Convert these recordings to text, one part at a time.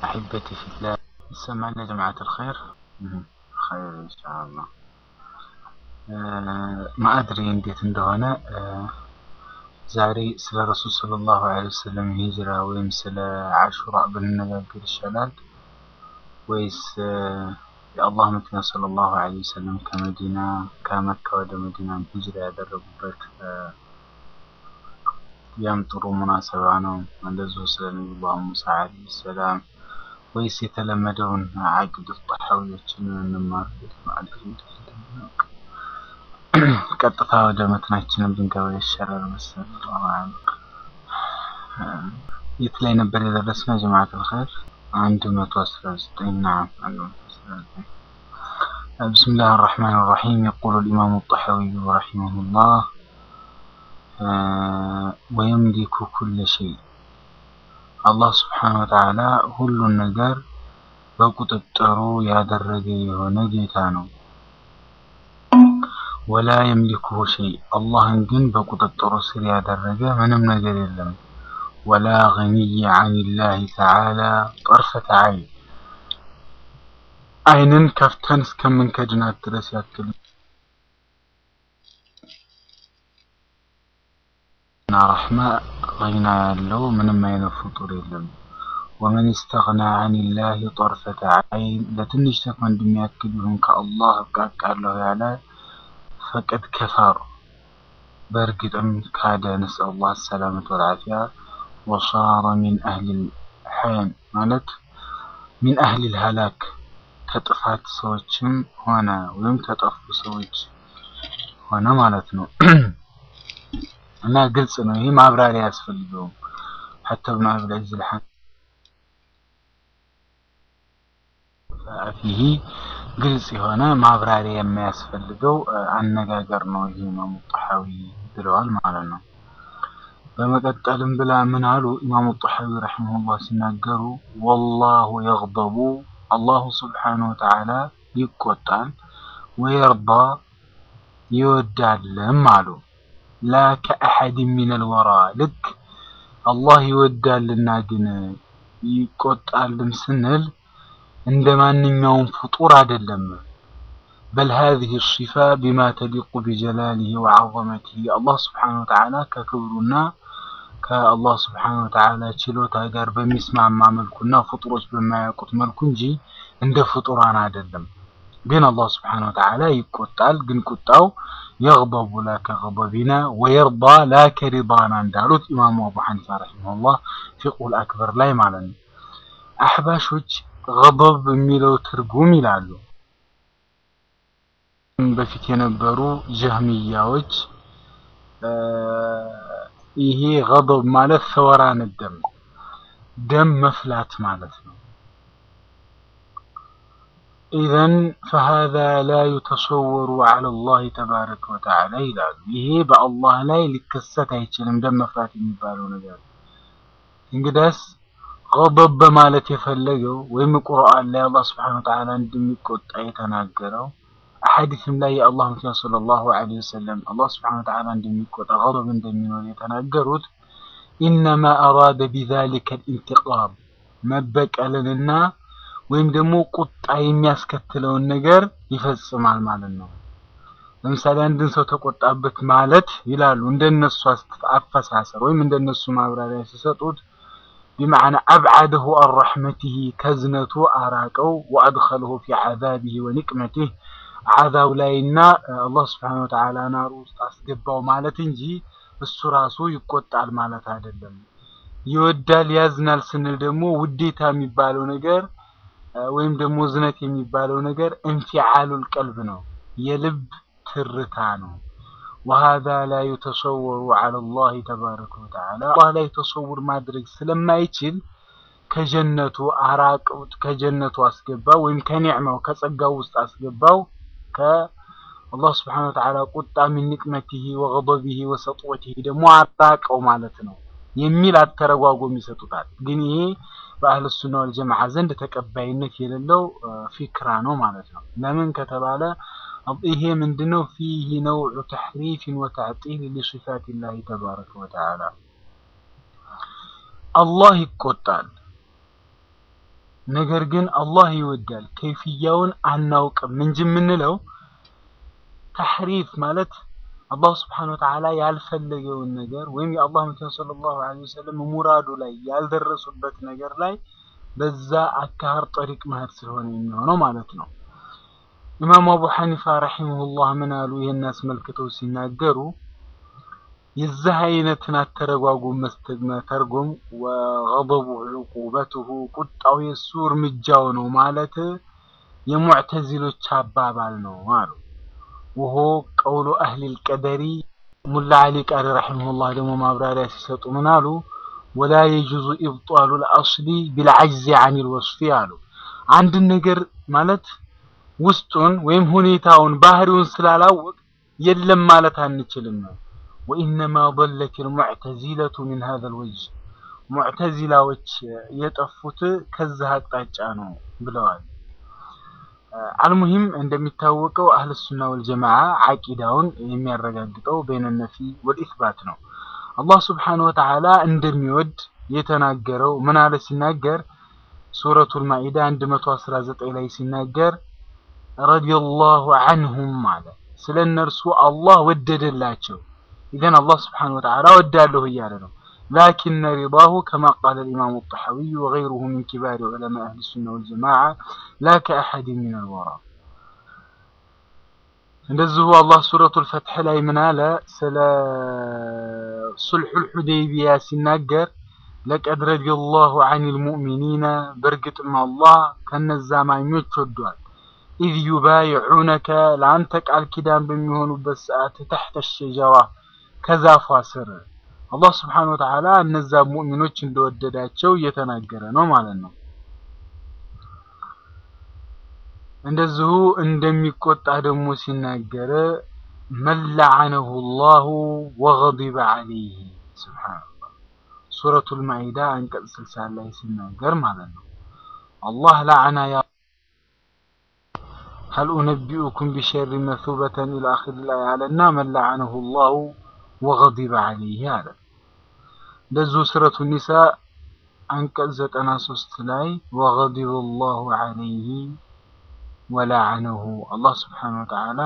أحبتي في الله ይሰማል ጀማዓት الخير خير إن شاء الله ማአድሪ እንዴት እንደሆነ ዛሬ ስለ ረሱል ሰለላሁ ዐለይሂ ወሰለም ሂጅራ ወይም ስለ አሹራ ብንነጋገር ይሻላል ወይስ የአላህ መልእክተኛ ሰለላሁ ዐለይሂ ወሰለም ከመዲና ከመካ ወደ መዲና ሂጅራ ያደረጉበት ያም ጥሩ ሙናሰባ ነው። እንደዚሁ ስለ ነቢዩላህ ሙሳ ዐለይሂ ሰላም ወይስ የተለመደውን አቂድ ጣሐዊዎችን እንማር ቀጥታ ወደ መትናችንን ብንገባ ይሻላል መሰለኝ። የት ላይ ነበር የደረስነው? ጀማዓት አልኸይር አንድ መቶ አስራ ዘጠኝ ናም بسم الله الرحمن الرحيم يقول الإمام الطحاوي رحمه الله ويملك كل شيء አላህ ስብሓን ወተዓላ ሁሉን ነገር በቁጥጥሩ ያደረገ የሆነ ጌታ ነው። ወላ የምሊኩሁ ሸይ አላህን ግን በቁጥጥሩ ስር ያደረገ ምንም ነገር የለም። ወላ ገኒይ አን ላህ ተዓላ ጠርፈተ አይን አይንን ከፍተን እስከምንከድናት ድረስ ያክል እና ረሕማ ገና ያለው ምንም አይነት ፍጡር የለም። ወመን ስተግና አን ላህ ጠርፈተ አይን ለትንሽ ሰከንድ የሚያክል ይሁን ከአላህ እብቃቃለሁ ያለ ፈቀድ ከፈር በእርግጥም ካደ። ነስአል አላህ ሰላመት ወልዓፊያ ወሳረ ሚን አህሊል ሐያን ማለት ሚን አህሊል ሀላክ ከጥፋት ሰዎችም ሆነ ወይም ከጠፉ ሰዎች ሆነ ማለት ነው። እና ግልጽ ነው። ይህ ማብራሪያ አያስፈልገውም። ሐታ ብን አብል ዐዝ ፊሂ ግልጽ የሆነ ማብራሪያ የማያስፈልገው አነጋገር ነው። ይህ ኢማሙ ጣሐዊ ብለዋል ማለት ነው። በመቀጠልም ብላ ምን አሉ ኢማሙ ጣሐዊ ረሒመሁላህ ሲናገሩ ወላሁ የግደቡ አላሁ ስብሓነሁ ወተዓላ ይቆጣል፣ ወየርዳ ይወዳልም አሉ ላ ከአሐድ ሚነል ወራ ልክ አላህ ይወዳልና ግን ይቆጣልም ስንል እንደ ማንኛውም ፍጡር አይደለም። በል ሃዚህ ሲፋ ቢማ ተሊቁ ቢጀላሊሂ ወዐዘመቲሂ አላህ ስብሓነሁ ወተዓላ ከክብሩና ከአላህ ስብሓነሁ ወተዓላ ችሎታ ጋር በሚስማማ መልኩና ፍጡሮች በማያውቁት መልኩ እንጂ እንደ ፍጡራን አይደለም። ግን አላህ ስብሓነሁ ወተዓላ ይቆጣል፣ ግን ቁጣው የግደቡ ላ ከገደቢና ወየርዳ ላ ከሪዳና እንዳሉት ኢማሙ አቡ ሐኒፋ ረሒመሁላህ ፊቅሁል አክበር ላይ ማለት ነው። አሕባሾች ገደብ የሚለው ትርጉም ይላሉ። በፊት የነበሩ ጀህሚያዎች ይሄ ገደብ ማለት ሰወራን ደም ደም መፍላት ማለት ነው። ኢዘን ፈሃዛ ላ ዩተሰወሩ ዐላ ላህ ተባረከ ወተዓላ ይላሉ። ይሄ በአላህ ላይ ሊከሰት አይችልም፣ ደም መፍራት የሚባለው ነገር። እንግዳስ ገደብ በማለት የፈለገው ወይም ቁርአን ላይ አላህ ስብሓነሁ ወተዓላ እንደሚቆጣ የተናገረው ሐዲስም ላይ የአላህ መልእክተኛ ሰለላሁ ዐለይሂ ወሰለም አላህ ስብሓነሁ ወተዓላ እንደሚቆጣ ገደብ እንደሚኖር የተናገሩት ኢነማ አራደ ቢዛሊከ ልኢንቲቃም መበቀልንና ወይም ደግሞ ቁጣ የሚያስከትለውን ነገር ይፈጽማል ማለት ነው። ለምሳሌ አንድን ሰው ተቆጣበት ማለት ይላሉ እንደነሱ አፈሳሰር ወይም እንደነሱ ማብራሪያ ሲሰጡት ቢመዕና አብዓደሁ አን ረሕመቲሂ ከዝነቱ አራቀው ወአድኸለሁ ፊ ዐዛቢሂ ወኒቅመቲህ ዓዛብ ላይና አላህ ስብሓነሁ ወተዓላ ናሩ ውስጥ አስገባው ማለት እንጂ እሱ ራሱ ይቆጣል ማለት አይደለም። ይወዳል ያዝናል ስንል ደግሞ ውዴታ የሚባለው ነገር ወይም ደግሞ ዝነት የሚባለው ነገር እንፊዓሉል ቀልብ ነው፣ የልብ ትርታ ነው። ወሃዛ ላ ዩተሰወሩ ዐላ ላህ ተባረከ ወተዓላ አላህ ላይ ተሰውር ማድረግ ስለማይችል ከጀነቱ አራቀውት፣ ከጀነቱ አስገባው ወይም ከኒዕማው ከጸጋው ውስጥ አስገባው ከአላህ ስብሓነሁ ወተዓላ ቁጣ ሚን ኒቅመቲሂ ወገደቢሂ ወሰጥወቲሂ ደግሞ አራቀው ማለት ነው የሚል አተረጓጎም ይሰጡታል። ግን ይሄ በአህል ሱና ወል ጀማዓ ዘንድ ተቀባይነት የሌለው ፊክራ ነው ማለት ነው። ለምን ከተባለ ይሄ ምንድነው? ፊህ ነውዑ ተሕሪፍን ወተዕጢል ሊሲፋቲላሂ ተባረከ ወተዓላ አላህ ይቆጣል ነገር ግን አላህ ይወዳል። ከይፍያውን አናውቅም እንጂ የምንለው ተሕሪፍ ማለት አላሁ ስብሓነሁ ወተዓላ ያልፈለገውን ነገር ወይም የአላህ መልእክተኛ ሰለላሁ ዐለይሂ ወሰለም ሙራዱ ላይ ያልደረሱበት ነገር ላይ በዛ አካህር ጠሪቅ መሄድ ስለሆነ የሚሆነው ማለት ነው። ኢማሙ አቡ ሐኒፋ ረሒመሁላህ ምን አሉ? ይህን አስመልክተው ሲናገሩ የዚህ አይነትን አተረጓጉም መተርጎም ወገضቡ ዑቁበትሁ ቁጣው የእሱ እርምጃው ነው ማለት የሙዕተዚሎች አባባል ነው አሉ። ወሆ ቀውሉ አህሊል ቀደሪ ሙላ አሊ ቃሪ ረሒመሁላህ ደግሞ ማብራሪያ ሲሰጡ ምን አሉ? ወላ የጁዙ ኢብጣሉ ልአስሊ ቢልዐጅዚ ዐኒል ወስፊ አሉ። አንድን ነገር ማለት ውስጡን ወይም ሁኔታውን ባህሪውን ስላላወቅ የለም ማለት አንችልም ነው። ወኢነማ ضለት ልሙዕተዚለቱ ሚን ሀዘል ወጅህ ሙዕተዚላዎች የጠፉት ከዚህ አቅጣጫ ነው ብለዋል። አልሙሂም እንደሚታወቀው አህል ሱና ወልጀማዓ ዓቂዳውን የሚያረጋግጠው በይነ ነፊ ወልኢስባት ነው። አላህ ስብሓነሁ ወተዓላ እንደሚወድ የተናገረው ምን አለ ሲናገር ሱረቱል ማኢዳ 119 ላይ ሲናገር ረዲየላሁ ዐንሁም አለ ስለ እነርሱ አላህ ወደደላቸው። ኢዘን አላህ ስብሓነሁ ወተዓላ ወዳለሁ እያለ ነው። ላኪነ ሪዳሁ ከማ ቃለ ልኢማሙ ጠሐዊይ ወገይሩሁ ሚን ኪባሪ ዑለማ አህሊ ሱና ወልጀማዓ ላ ከአሐድ ሚን አልወራ። እንደዚሁ አላህ ሱረቱል ፈትሕ ላይ ምን አለ ስለ ሱልሑል ሑደይቢያ ሲናገር ለቀድ ረዲየላሁ ዐኒል ሙእሚኒነ በእርግጥም አላህ ከነዛ አማኞች ወዷል። ኢዝ ዩባይዑነከ ለአንተ ቃል ኪዳን በሚሆኑበት ሰዓት ተሕተ ሸጀራ ከዛፏ ስር አላህ ስብሓነሁ ወተዓላ እነዛ ሙእሚኖች እንደወደዳቸው እየተናገረ ነው ማለት ነው። እንደዚሁ እንደሚቆጣ ደግሞ ሲናገር መን ለዐነሁ ላሁ ወገዲበ ዐለይህ ሱብሓነላህ ሱረቱል ማኢዳ አንቀጽ ስልሳ ላይ ሲናገር ማለት ነው። አላህ ለዐና ያ ሀል ኡነቢኡኩም ቢሸሪ መሱበተን ኢላ አኺር ላይ አለና መን ለዐነሁ ላሁ ወገዲበ ዐለይህ አለ። እንደዚሁ ሱረቱ ኒሳ አንቀጽ ዘጠና ሶስት ላይ ወገዲበ ላሁ ዐለይህ ወለዐነሁ አላህ ስብሓነሁ ወተዓላ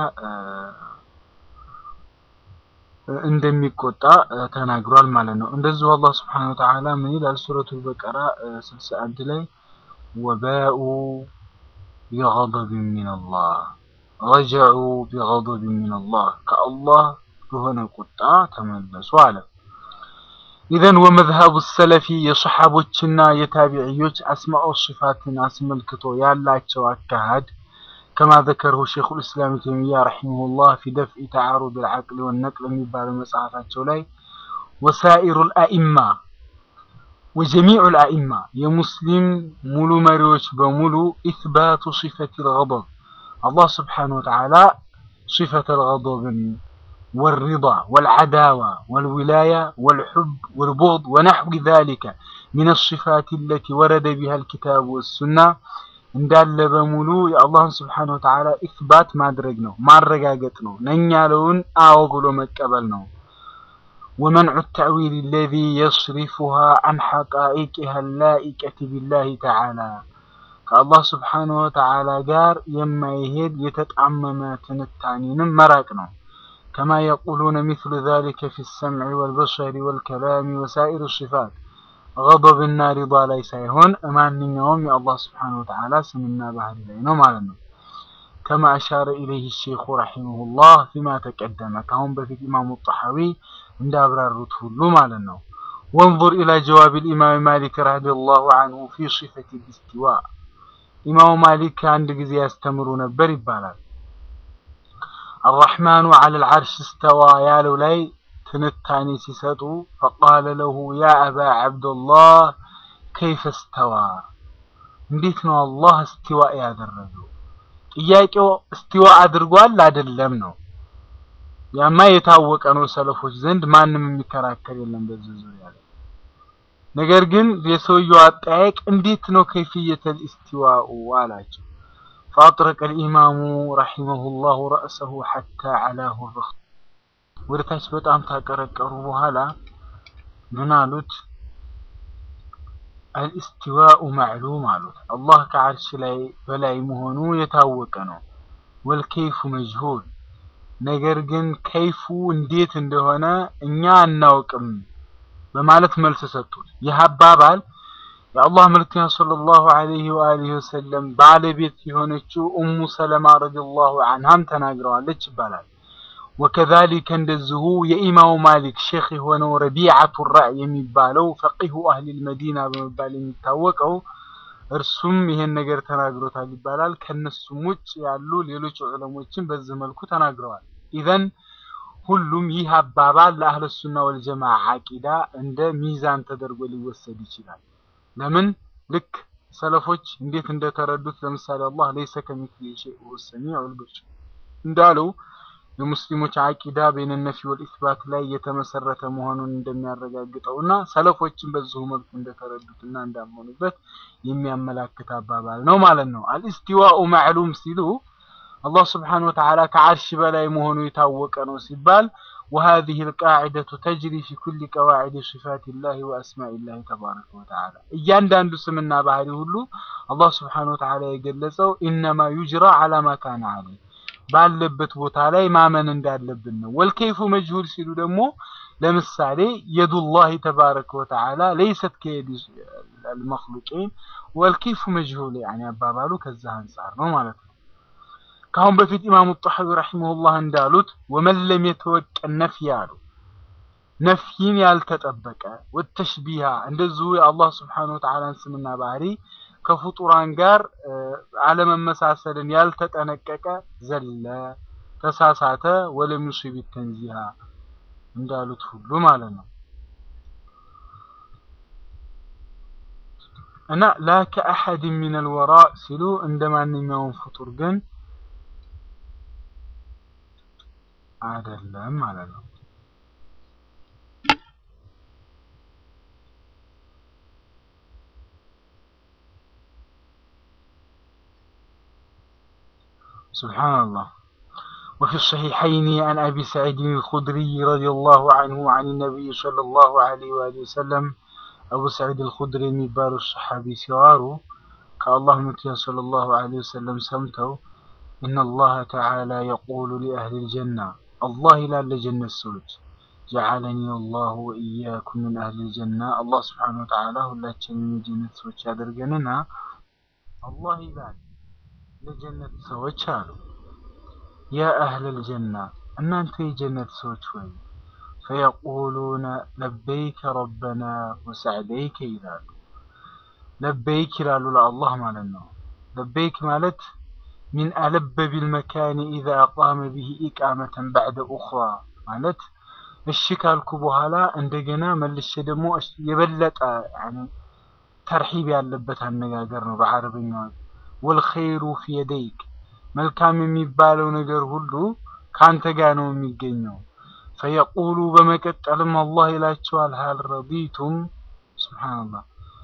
እንደሚቆጣ ተናግሯል ማለት ነው። እንደዚሁ አላህ ስብሓነሁ ወተዓላ ምን ይላል? ሱረቱል በቀራ ስልሳ አንድ ላይ ወባኡ ቢገضብን ሚነላህ ረጀዑ ቢገضብን ሚነላህ ከአላህ በሆነ ቁጣ ተመለሱ አለ። ኢዘን ወመዝሀቡ ሰለፊ የሰሓቦችና የታቢዕዮች አስማኦ ሲፋትን አስመልክቶ ያላቸው አካሃድ ከማ ዘከረሁ ሼኹል ኢስላም ተይሚያ ረሒመሁላህ ፊ ደፍኢ ተዓሩድ ልዓቅል ወነቅል የሚባለው መጽሐፋቸው ላይ ወሳኢሩል አኢማ ወጀሚዑል አኢማ የሙስሊም ሙሉ መሪዎች በሙሉ ኢስባቱ ሲፈቲል ገضብ አላህ ስብሓነሁ ወተዓላ ሲፈተል ገضብን ወሪዳ ወልዓዳዋ ወልዊላያ ወልሑብ ወልቡግድ ወነሕዊ ዛሊከ ሚነ ሲፋት አለቲ ወረደ ቢሃ ልኪታቡ ወሱና እንዳለ በሙሉ የአላህን ስብሓነሁ ወተዓላ ኢስባት ማድረግ ነው፣ ማረጋገጥ ነው። ነኝ ያለውን አዎ ብሎ መቀበል ነው። ወመንዑ ተዕዊል አለዚ የስሪፉሃ አን ሐቃኢቂሃ ላኢቀቲ ቢላሂ ተዓላ ከአላህ ስብሓነሁ ወተዓላ ጋር የማይሄድ የተጣመመ ትንታኔንም መራቅ ነው። ከማ የቁሉነ ሚስሉ ዛሊከ ፊ ሰምዒ ወልበሰሪ ወልከላሚ ወሳኢር ሲፋት ገضብና ሪዳ ላይ ሳይሆን ማንኛውም የአላህ ስብሓነሁ ወተዓላ ስምና ባህሪ ላይ ነው ማለት ነው። ከማ አሻረ ኢለይህ ሼኹ ረሒመሁላህ ፊማ ተቀደመ ከአሁን በፊት ኢማሙ ጠሐዊ እንዳብራሩት ሁሉ ማለት ነው። ወንظር ኢላ ጀዋብ ልኢማም ማሊክ ረዲየላሁ አንሁ ፊ ሲፈት ልእስቲዋ ኢማሙ ማሊክ አንድ ጊዜ ያስተምሩ ነበር ይባላል። አራሕማኑ ዐለ ልዓርሽ እስተዋ ያለው ላይ ትንታኔ ሲሰጡ ፈቃለ ለሁ ያ አባ ዓብደላህ ከይፈ እስተዋ፣ እንዴት ነው አላህ እስቲዋ ያደረገው? ጥያቄው እስቲዋ አድርጓል አይደለም ነው። ያማ የታወቀ ነው ሰለፎች ዘንድ ማንም የሚከራከር የለም በዚህ ዙሪያ ላይ። ነገር ግን የሰውየው አጠያየቅ እንዴት ነው ከይፍየተል እስቲዋኡ አላቸው። ፈአጥረቀ ልኢማሙ ረሒመሁላሁ ረእሰሁ ሐታ ዐላሁ ርኽ ወደ ታች በጣም ታቀረቀሩ በኋላ ምን አሉት? አልእስቲዋኡ ማዕሉም አሉት። አላህ ከዓርሽ ላይ በላይ መሆኑ የታወቀ ነው። ወልከይፉ መጅሁል ነገር ግን ከይፉ እንዴት እንደሆነ እኛ አናውቅም በማለት መልስ ሰጡት። ይህ አባባል የአላህ መልክተኛ ሰለላሁ ዐለይሂ ወአሊሂ ወሰለም ባለቤት የሆነችው ኡሙ ሰለማ ረዲየላሁ ዐንሃም ተናግረዋለች ይባላል። ወከዛሊከ እንደዚሁ የኢማሙ ማሊክ ሼክ የሆነው ረቢዓቱ ራእ የሚባለው ፈቂሁ አህሊል መዲና በመባል የሚታወቀው እርሱም ይሄን ነገር ተናግሮታል ይባላል። ከነሱም ውጭ ያሉ ሌሎች ዑለሞችን በዚህ መልኩ ተናግረዋል። ኢዘን ሁሉም ይህ አባባል ለአህለ ሱና ወልጀማዓ አቂዳ እንደ ሚዛን ተደርጎ ሊወሰድ ይችላል። ለምን ልክ ሰለፎች እንዴት እንደተረዱት ለምሳሌ አላህ ለይሰ ከሚስሊሂ ሸይኡን ወሁወ ሰሚዑል በሲር እንዳለው የሙስሊሞች አቂዳ በይነ ነፊ ወልኢስባት ላይ የተመሰረተ መሆኑን እንደሚያረጋግጠውና ሰለፎችን በዚሁ መልኩ እንደተረዱትና እንዳመኑበት የሚያመላክት አባባል ነው ማለት ነው። አልኢስቲዋኡ ማዕሉም ሲሉ አላህ ስብሓነሁ ወተዓላ ከዓርሽ በላይ መሆኑ የታወቀ ነው ሲባል وهذه القاعدة تجري في كل قواعد صفات الله وأسماء الله تبارك وتعالى እያንዳንዱ ስምና ባህሪ ሁሉ አላህ ስብሓነሁ ወተዓላ የገለጸው ኢነማ ዩጅራ ዐላ ማ ካነ ዐለይህ ባለበት ቦታ ላይ ማመን እንዳለብን ነው። ወልከይፉ መጅሁል ሲሉ ደግሞ ለምሳሌ የዱላሂ ተባረከ ወተዓላ ለይሰት ከየዲ አልመክሉቂን ወልከይፉ መጅሁል ያኔ አባባሉ ከዛ አንጻር ነው ማለት ነው። ከአሁን በፊት ኢማሙ ጣሐዊ ረሂመሁላህ እንዳሉት ወመን ለም የተወቀን ነፍይ አሉ ነፍይን ያልተጠበቀ ወተሽቢሃ እንደዚሁ የአላህ ስብሓነሁ ወተዓላን ስምና ባህሪ ከፍጡራን ጋር አለመመሳሰልን ያልተጠነቀቀ ዘለ ተሳሳተ፣ ወለም ዩሲብ ተንዚሃ እንዳሉት ሁሉ ማለት ነው እና ላ ከአሐድ ሚን አልወራ ሲሉ እንደ ማንኛውም ፍጡር ግን አይደለም ማለት ነው። سبحان الله وفي الصحيحين عن أبي سعيد الخدري رضي الله عنه عن النبي صلى الله عليه وآله وسلم أبو سعيد الخدري የሚባሉ الصحابي ሲዋሩ ከአላህ መልእክተኛ صلى الله عليه وسلم ሰምተው إن الله تعالى يقول لأهل الجنة الله إلى الجنة ሰዎች جعلني الله وإياكم من أهل الجنة الله سبحانه وتعالى ሁላችንም የጀነት ሰዎች ያደርገንና አላህ ይላል ለጀነት ሰዎች አሉ ያ አህለል ጀና እናንተ የጀነት ሰዎች ሆይ ፈየቁሉነ ለበይከ ረበና ወሰዕደይከ ይላሉ። ለበይክ ይላሉ ለአላህ ማለት ነው። ለበይክ ማለት ሚን አለበ ቢልመካኒ ኢዛ አቃመ ቢሂ ኢቃመተን ባዕደ ኡኽራ ማለት እሺ ካልኩ በኋላ እንደገና መልሼ ደግሞ የበለጠ ተርሒብ ያለበት አነጋገር ነው በዓረብኛው ወልኸይሩ ፊ የደይክ መልካም የሚባለው ነገር ሁሉ ካንተ ጋር ነው የሚገኘው። ፈየቁሉ በመቀጠልም አላህ ይላቸዋል ሀል ረዲቱም ሱብሓነላህ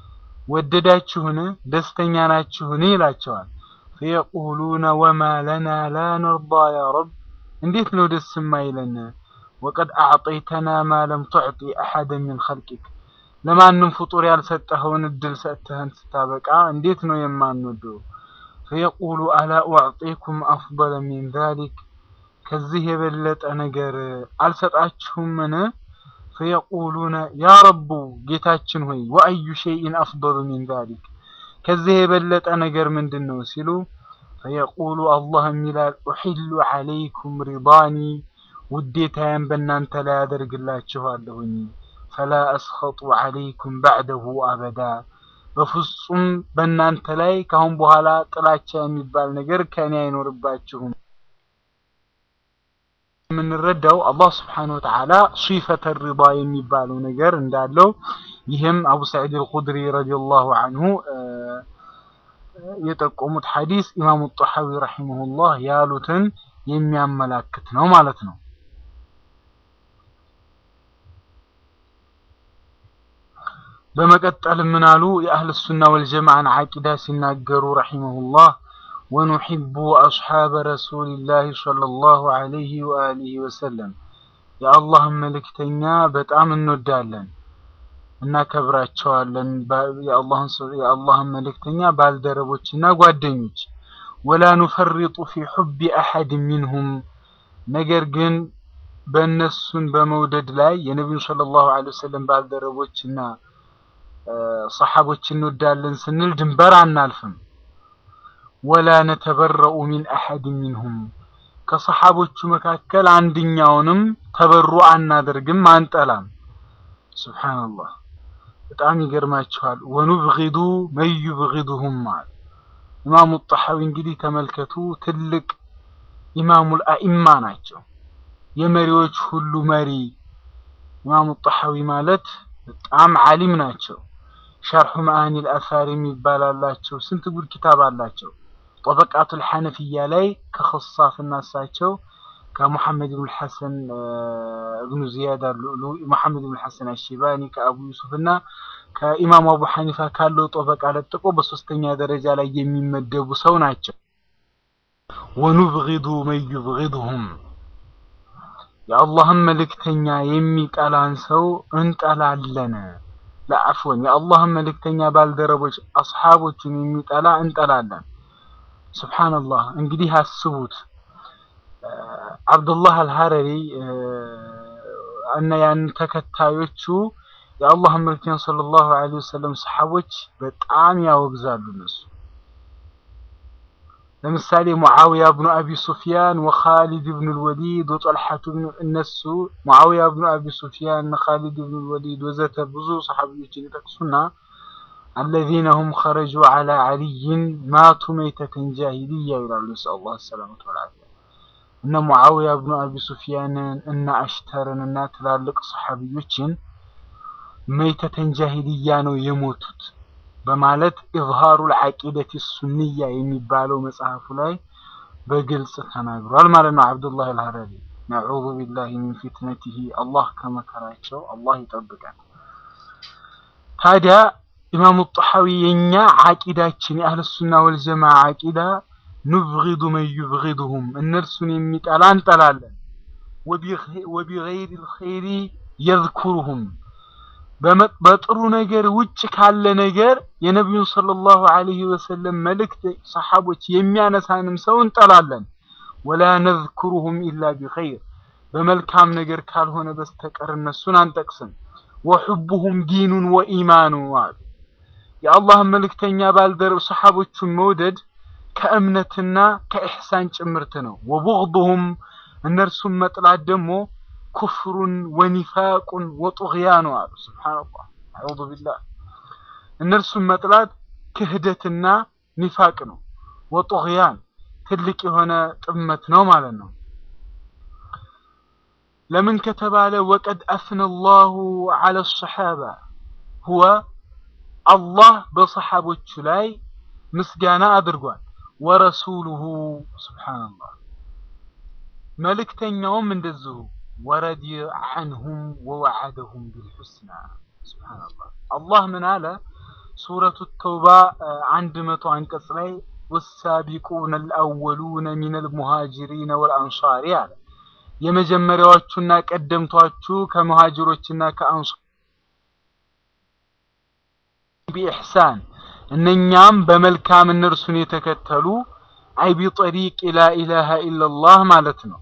ወደዳችሁን ደስተኛ ናችሁን ይላቸዋል። ፈየቁሉነ ወማ ለና ላ ነርዳ ያ ረብ እንዴት ነው ደስ የማይለን ወቀድ አዕጠይተና ማ ለም ቱዕጢ አሐደን ሚን ኸልቂክ ለማንም ፍጡር ያልሰጠኸውን እድል ሰጥተህን ስታበቃ እንዴት ነው የማንወደው? ፈየቁሉ አላ ኡዕጢኩም አፍደለ ሚን ዛሊክ ከዚህ የበለጠ ነገር አልሰጣችሁምን? ፈየቁሉነ ያ ረቡ ጌታችን ሆይ ወአዩ ሸይን አፍደሉ ሚን ዛሊክ ከዚህ የበለጠ ነገር ምንድን ነው ሲሉ ፈየቁሉ አላህም ይላል ኡሒሉ ዐለይኩም ሪዳኒ ውዴታዬን በእናንተ ላይ አደርግላችኋለሁኝ ፈላ አስኸጡ ዐለይኩም ባዕደሁ አበዳ በፍጹም በእናንተ ላይ ካሁን በኋላ ጥላቻ የሚባል ነገር ከእኔ አይኖርባችሁም። የምንረዳው አላህ ስብሓነሁ ወተዓላ ሲፈተ ሪዳ የሚባለው ነገር እንዳለው ይህም አቡ ሰዒድ አልኹድሪ ረዲየላሁ አንሁ የጠቆሙት ሐዲስ ኢማሙ ጣሐዊ ረሂመሁላህ ያሉትን የሚያመላክት ነው ማለት ነው። በመቀጠል ምን አሉ? የአህል ሱና ወልጀማዓን ዓቂዳ ሲናገሩ ረሂመሁላህ ወኑሒቡ አስሓበ ረሱሊላሂ ሰለላሁ ዐለይሂ ወአሊሂ ወሰለም የአላህን መልእክተኛ በጣም እንወዳለን። እናከብራቸዋለን የአላህን የአላህን መልእክተኛ ባልደረቦችና ጓደኞች ወላ ኑፈሪጡ ፊ ሑቢ አሐድ ሚንሁም ነገር ግን በእነሱን በመውደድ ላይ የነቢዩን ሰለላሁ ዐለይሂ ወሰለም ባልደረቦችና ሰሓቦች እንወዳለን ስንል ድንበር አናልፍም። ወላ ነተበረኡ ሚን አሐድ ሚንሁም ከሰሓቦቹ መካከል አንድኛውንም ተበሩ አናደርግም፣ አንጠላም። ሱብሓነላህ በጣም ይገርማችኋል። ወኑብጊዱ መን ዩብጊዱሁም አለ ኢማሙ ጣሐዊ። እንግዲህ ተመልከቱ፣ ትልቅ ኢማሙል አኢማ ናቸው፣ የመሪዎች ሁሉ መሪ ኢማሙ ጣሐዊ ማለት በጣም ዓሊም ናቸው። ሸርሑ መዓኒል አሳር የሚባል አላቸው። ስንት ጉድ ኪታብ አላቸው። ጠበቃቱል ሐነፊያ ላይ ከኸሳፍና እሳቸው ከሙሐመድ ብን ሐሰን እብኑ ዚያድ አሉ ሙሐመድ ብን ሐሰን አሽባኒ ከአቡ ዩሱፍ እና ከኢማሙ አቡ ሐኒፋ ካለው ጠበቃ ለጥቆ በሶስተኛ ደረጃ ላይ የሚመደቡ ሰው ናቸው። ወኑብጊዱ መን ዩብጊዱሁም የአላህን መልእክተኛ የሚጠላን ሰው እንጠላለን። ለአፍወን የአላህን መልእክተኛ ባልደረቦች አስሓቦችን የሚጠላ እንጠላለን። ሱብሓነላህ እንግዲህ አስቡት አብዱላህ አልሐረሪ እና ያን ተከታዮቹ የአላህን መልእክተኛ ሰለላሁ ዐለይሂ ወሰለም ሰሓቦች በጣም ያወግዛሉ። እነሱ ለምሳሌ ሙዓዊያ ብኑ አቢ ሱፊያን ወኻሊድ ብኑ ልወሊድ ወጦልሐቱ እነሱ ሙዓዊያ ብኑ አቢ ሱፊያን ኻሊድ ብኑ ልወሊድ ወዘተ ብዙ ሰሓቢዎችን ይጠቅሱና አለዚነ ሁም ኸረጁ ዐላ ዐሊይን ማቱ መይተተን ጃሂልያ ይላሉ። ነስአሉ ላህ ሰላመተ ወልዓፊያ እነ ሙዓዊያ ብኑ አቢ ሱፊያንን እና አሽተርን እና ትላልቅ ሰሓቢዮችን መይተተን ጃሂልያ ነው የሞቱት በማለት ኢዝሃሩል ዐቂደት ሱንያ የሚባለው መጽሐፉ ላይ በግልጽ ተናግሯል ማለት ነው። አብዱላህ አልሐረሪ ነዑዙ ቢላሂ ሚን ፊትነቲሂ አላህ ከመከራቸው አላህ ይጠብቃል። ታዲያ ኢማሙ ጣሐዊ የኛ ዐቂዳችን የአህለሱና ወልጀማ ዐቂዳ ኑብጊዱ መን ዩብጊዱሁም እነርሱን የሚጠላ እንጠላለን። ወቢገይሪል ኸይሪ የዝኩሩሁም በጥሩ ነገር ውጭ ካለ ነገር የነቢዩን ሰለላሁ ዐለይሂ ወሰለም መልእክት ሰሓቦች የሚያነሳንም ሰው እንጠላለን። ወላ ነዝኩሩሁም ኢላ ቢኸይር በመልካም ነገር ካልሆነ በስተቀር እነሱን አንጠቅስም። ወሑቡሁም ዲኑን ወኢማኑ አሉ። የአላህን መልእክተኛ ባልደረብ ሰሓቦቹን መውደድ ከእምነትና ከኢሕሳን ጭምርት ነው። ወቡግዱሁም እነርሱን መጥላት ደግሞ ኩፍሩን ወኒፋቁን ወጡግያኑ አሉ። ሱብሓነላህ አዑዙ ቢላህ እነርሱን መጥላት ክህደትና ኒፋቅ ነው። ወጡግያን ትልቅ የሆነ ጥመት ነው ማለት ነው። ለምን ከተባለ ወቀድ አስነ ላሁ ዐለ ሰሓባ ሁወ አላህ በሰሓቦቹ ላይ ምስጋና አድርጓል። ወረሱሉሁ ሱብሓነላህ መልእክተኛውም እንደዚሁ ወረዲ ዐንሁም ወወዐደሁም ቢልሑስና ሱብሓነላህ። አላህ ምን አለ? ሱረቱ ተውባ አንድ መቶ አንቀጽ ላይ ወሳቢቁነ አልአወሉነ ሚነል ሙሃጅሪነ ወልአንሷሪ አለ። የመጀመሪያዎቹና ቀደምቷቹ ከሙሃጅሮችና ከአንሷር ቢኢሕሳን እነኛም በመልካም እነርሱን የተከተሉ አይ ቢጠሪቅ ላኢላሃ ኢለላህ ማለት ነው።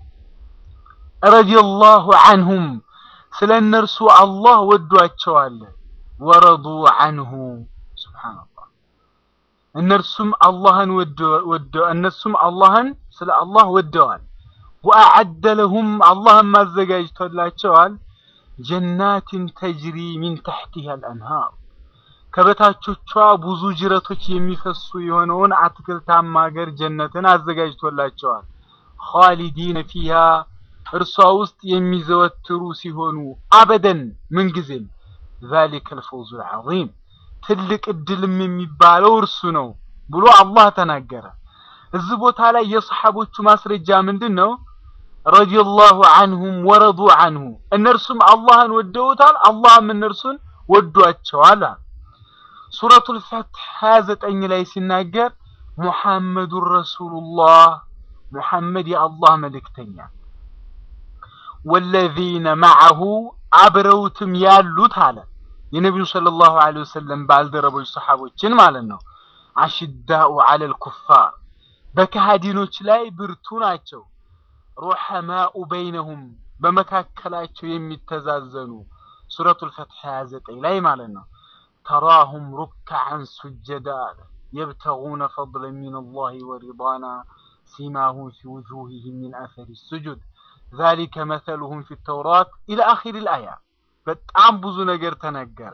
ረዲየላሁ ዐንሁም ስለ እነርሱ አላህ ወዷቸዋል። ወረዱ ዐንሁ ሱብሓነላህ እነርሱም አላህን ወደው እነሱም አላህን ስለ አላህ ወደዋል። ወአዐደ ለሁም አላህም አዘጋጅቶላቸዋል ጀናትን ተጅሪ ሚን ተሕቲሃ አልአንሃር ከበታቾቿ ብዙ ጅረቶች የሚፈሱ የሆነውን አትክልታማ ሀገር ጀነትን አዘጋጅቶላቸዋል። ኻሊዲነ ፊሃ እርሷ ውስጥ የሚዘወትሩ ሲሆኑ አበደን ምንጊዜም ዛሊከል ፈውዙል ዐዚም ትልቅ እድልም የሚባለው እርሱ ነው ብሎ አላህ ተናገረ። እዚህ ቦታ ላይ የሰሓቦቹ ማስረጃ ምንድን ነው? ረዲየላሁ ዐንሁም ወረዱ ዐንሁ እነርሱም አላህን ወደውታል፣ አላህም እነርሱን ወዷቸዋል። ሱረቱል ፈትሕ 29 ላይ ሲናገር ሙሐመዱን ረሱሉላህ ሙሐመድ የአላህ መልእክተኛ ወለዚነ መዐሁ አብረውትም ያሉት አለ የነቢዩ ሰለላሁ ዐለይሂ ወሰለም ባልደረቦች ሰሓቦችን ማለት ነው። አሽዳኡ ዐለል ኩፋር በከሃዲኖች ላይ ብርቱ ናቸው። ሩሐማኡ በይነሁም በመካከላቸው የሚተዛዘኑ ሱረቱል ፈትሕ 29 ላይ ማለት ነው። ተራሁም ሩክዓን ሱጀዳ አለ የብተጉነ ፈድለን ሚነላሂ ወሪድዋና ሲማሁም ፊ ውጁሂሂም ሚን አሰሪ ሱጁድ ዛሊከ መሰሉሁም ፊ ተውራት ኢላ አኺሪል አያ። በጣም ብዙ ነገር ተነገረ።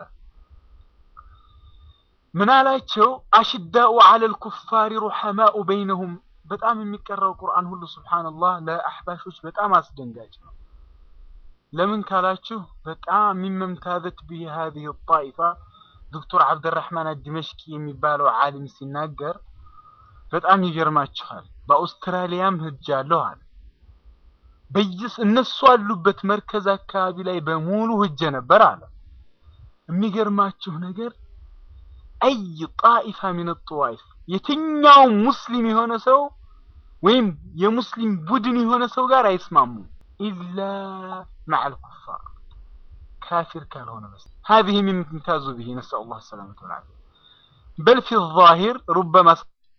ምን አላቸው? አሽዳኡ ዐለል ኩፋሪ ሩሐማኡ በይነሁም። በጣም የሚቀራው ቁርአን ሁሉ ሱብሓነላህ ለአሕባሾች በጣም አስደንጋጭ ነው። ለምን ካላችሁ በጣም ሚመምታዘት ብሂ ሃዚሂ ጣኢፋ ዶክተር አብደራህማን አድመሽቂ የሚባለው ዓሊም ሲናገር በጣም ይገርማችኋል። በአውስትራሊያም ሄጃለሁ አለ። በየስ እነሱ አሉበት መርከዝ አካባቢ ላይ በሙሉ ሄጄ ነበር አለ። የሚገርማችሁ ነገር አይ ጣኢፋ ሚን ጧኢፍ የትኛው ሙስሊም የሆነ ሰው ወይም የሙስሊም ቡድን የሆነ ሰው ጋር አይስማሙም ኢላ መዐል ኩፋር ካፊር ካልሆነ በስ هذه من امتاز به نسأل الله السلامة والعافية بل في الظاهر ربما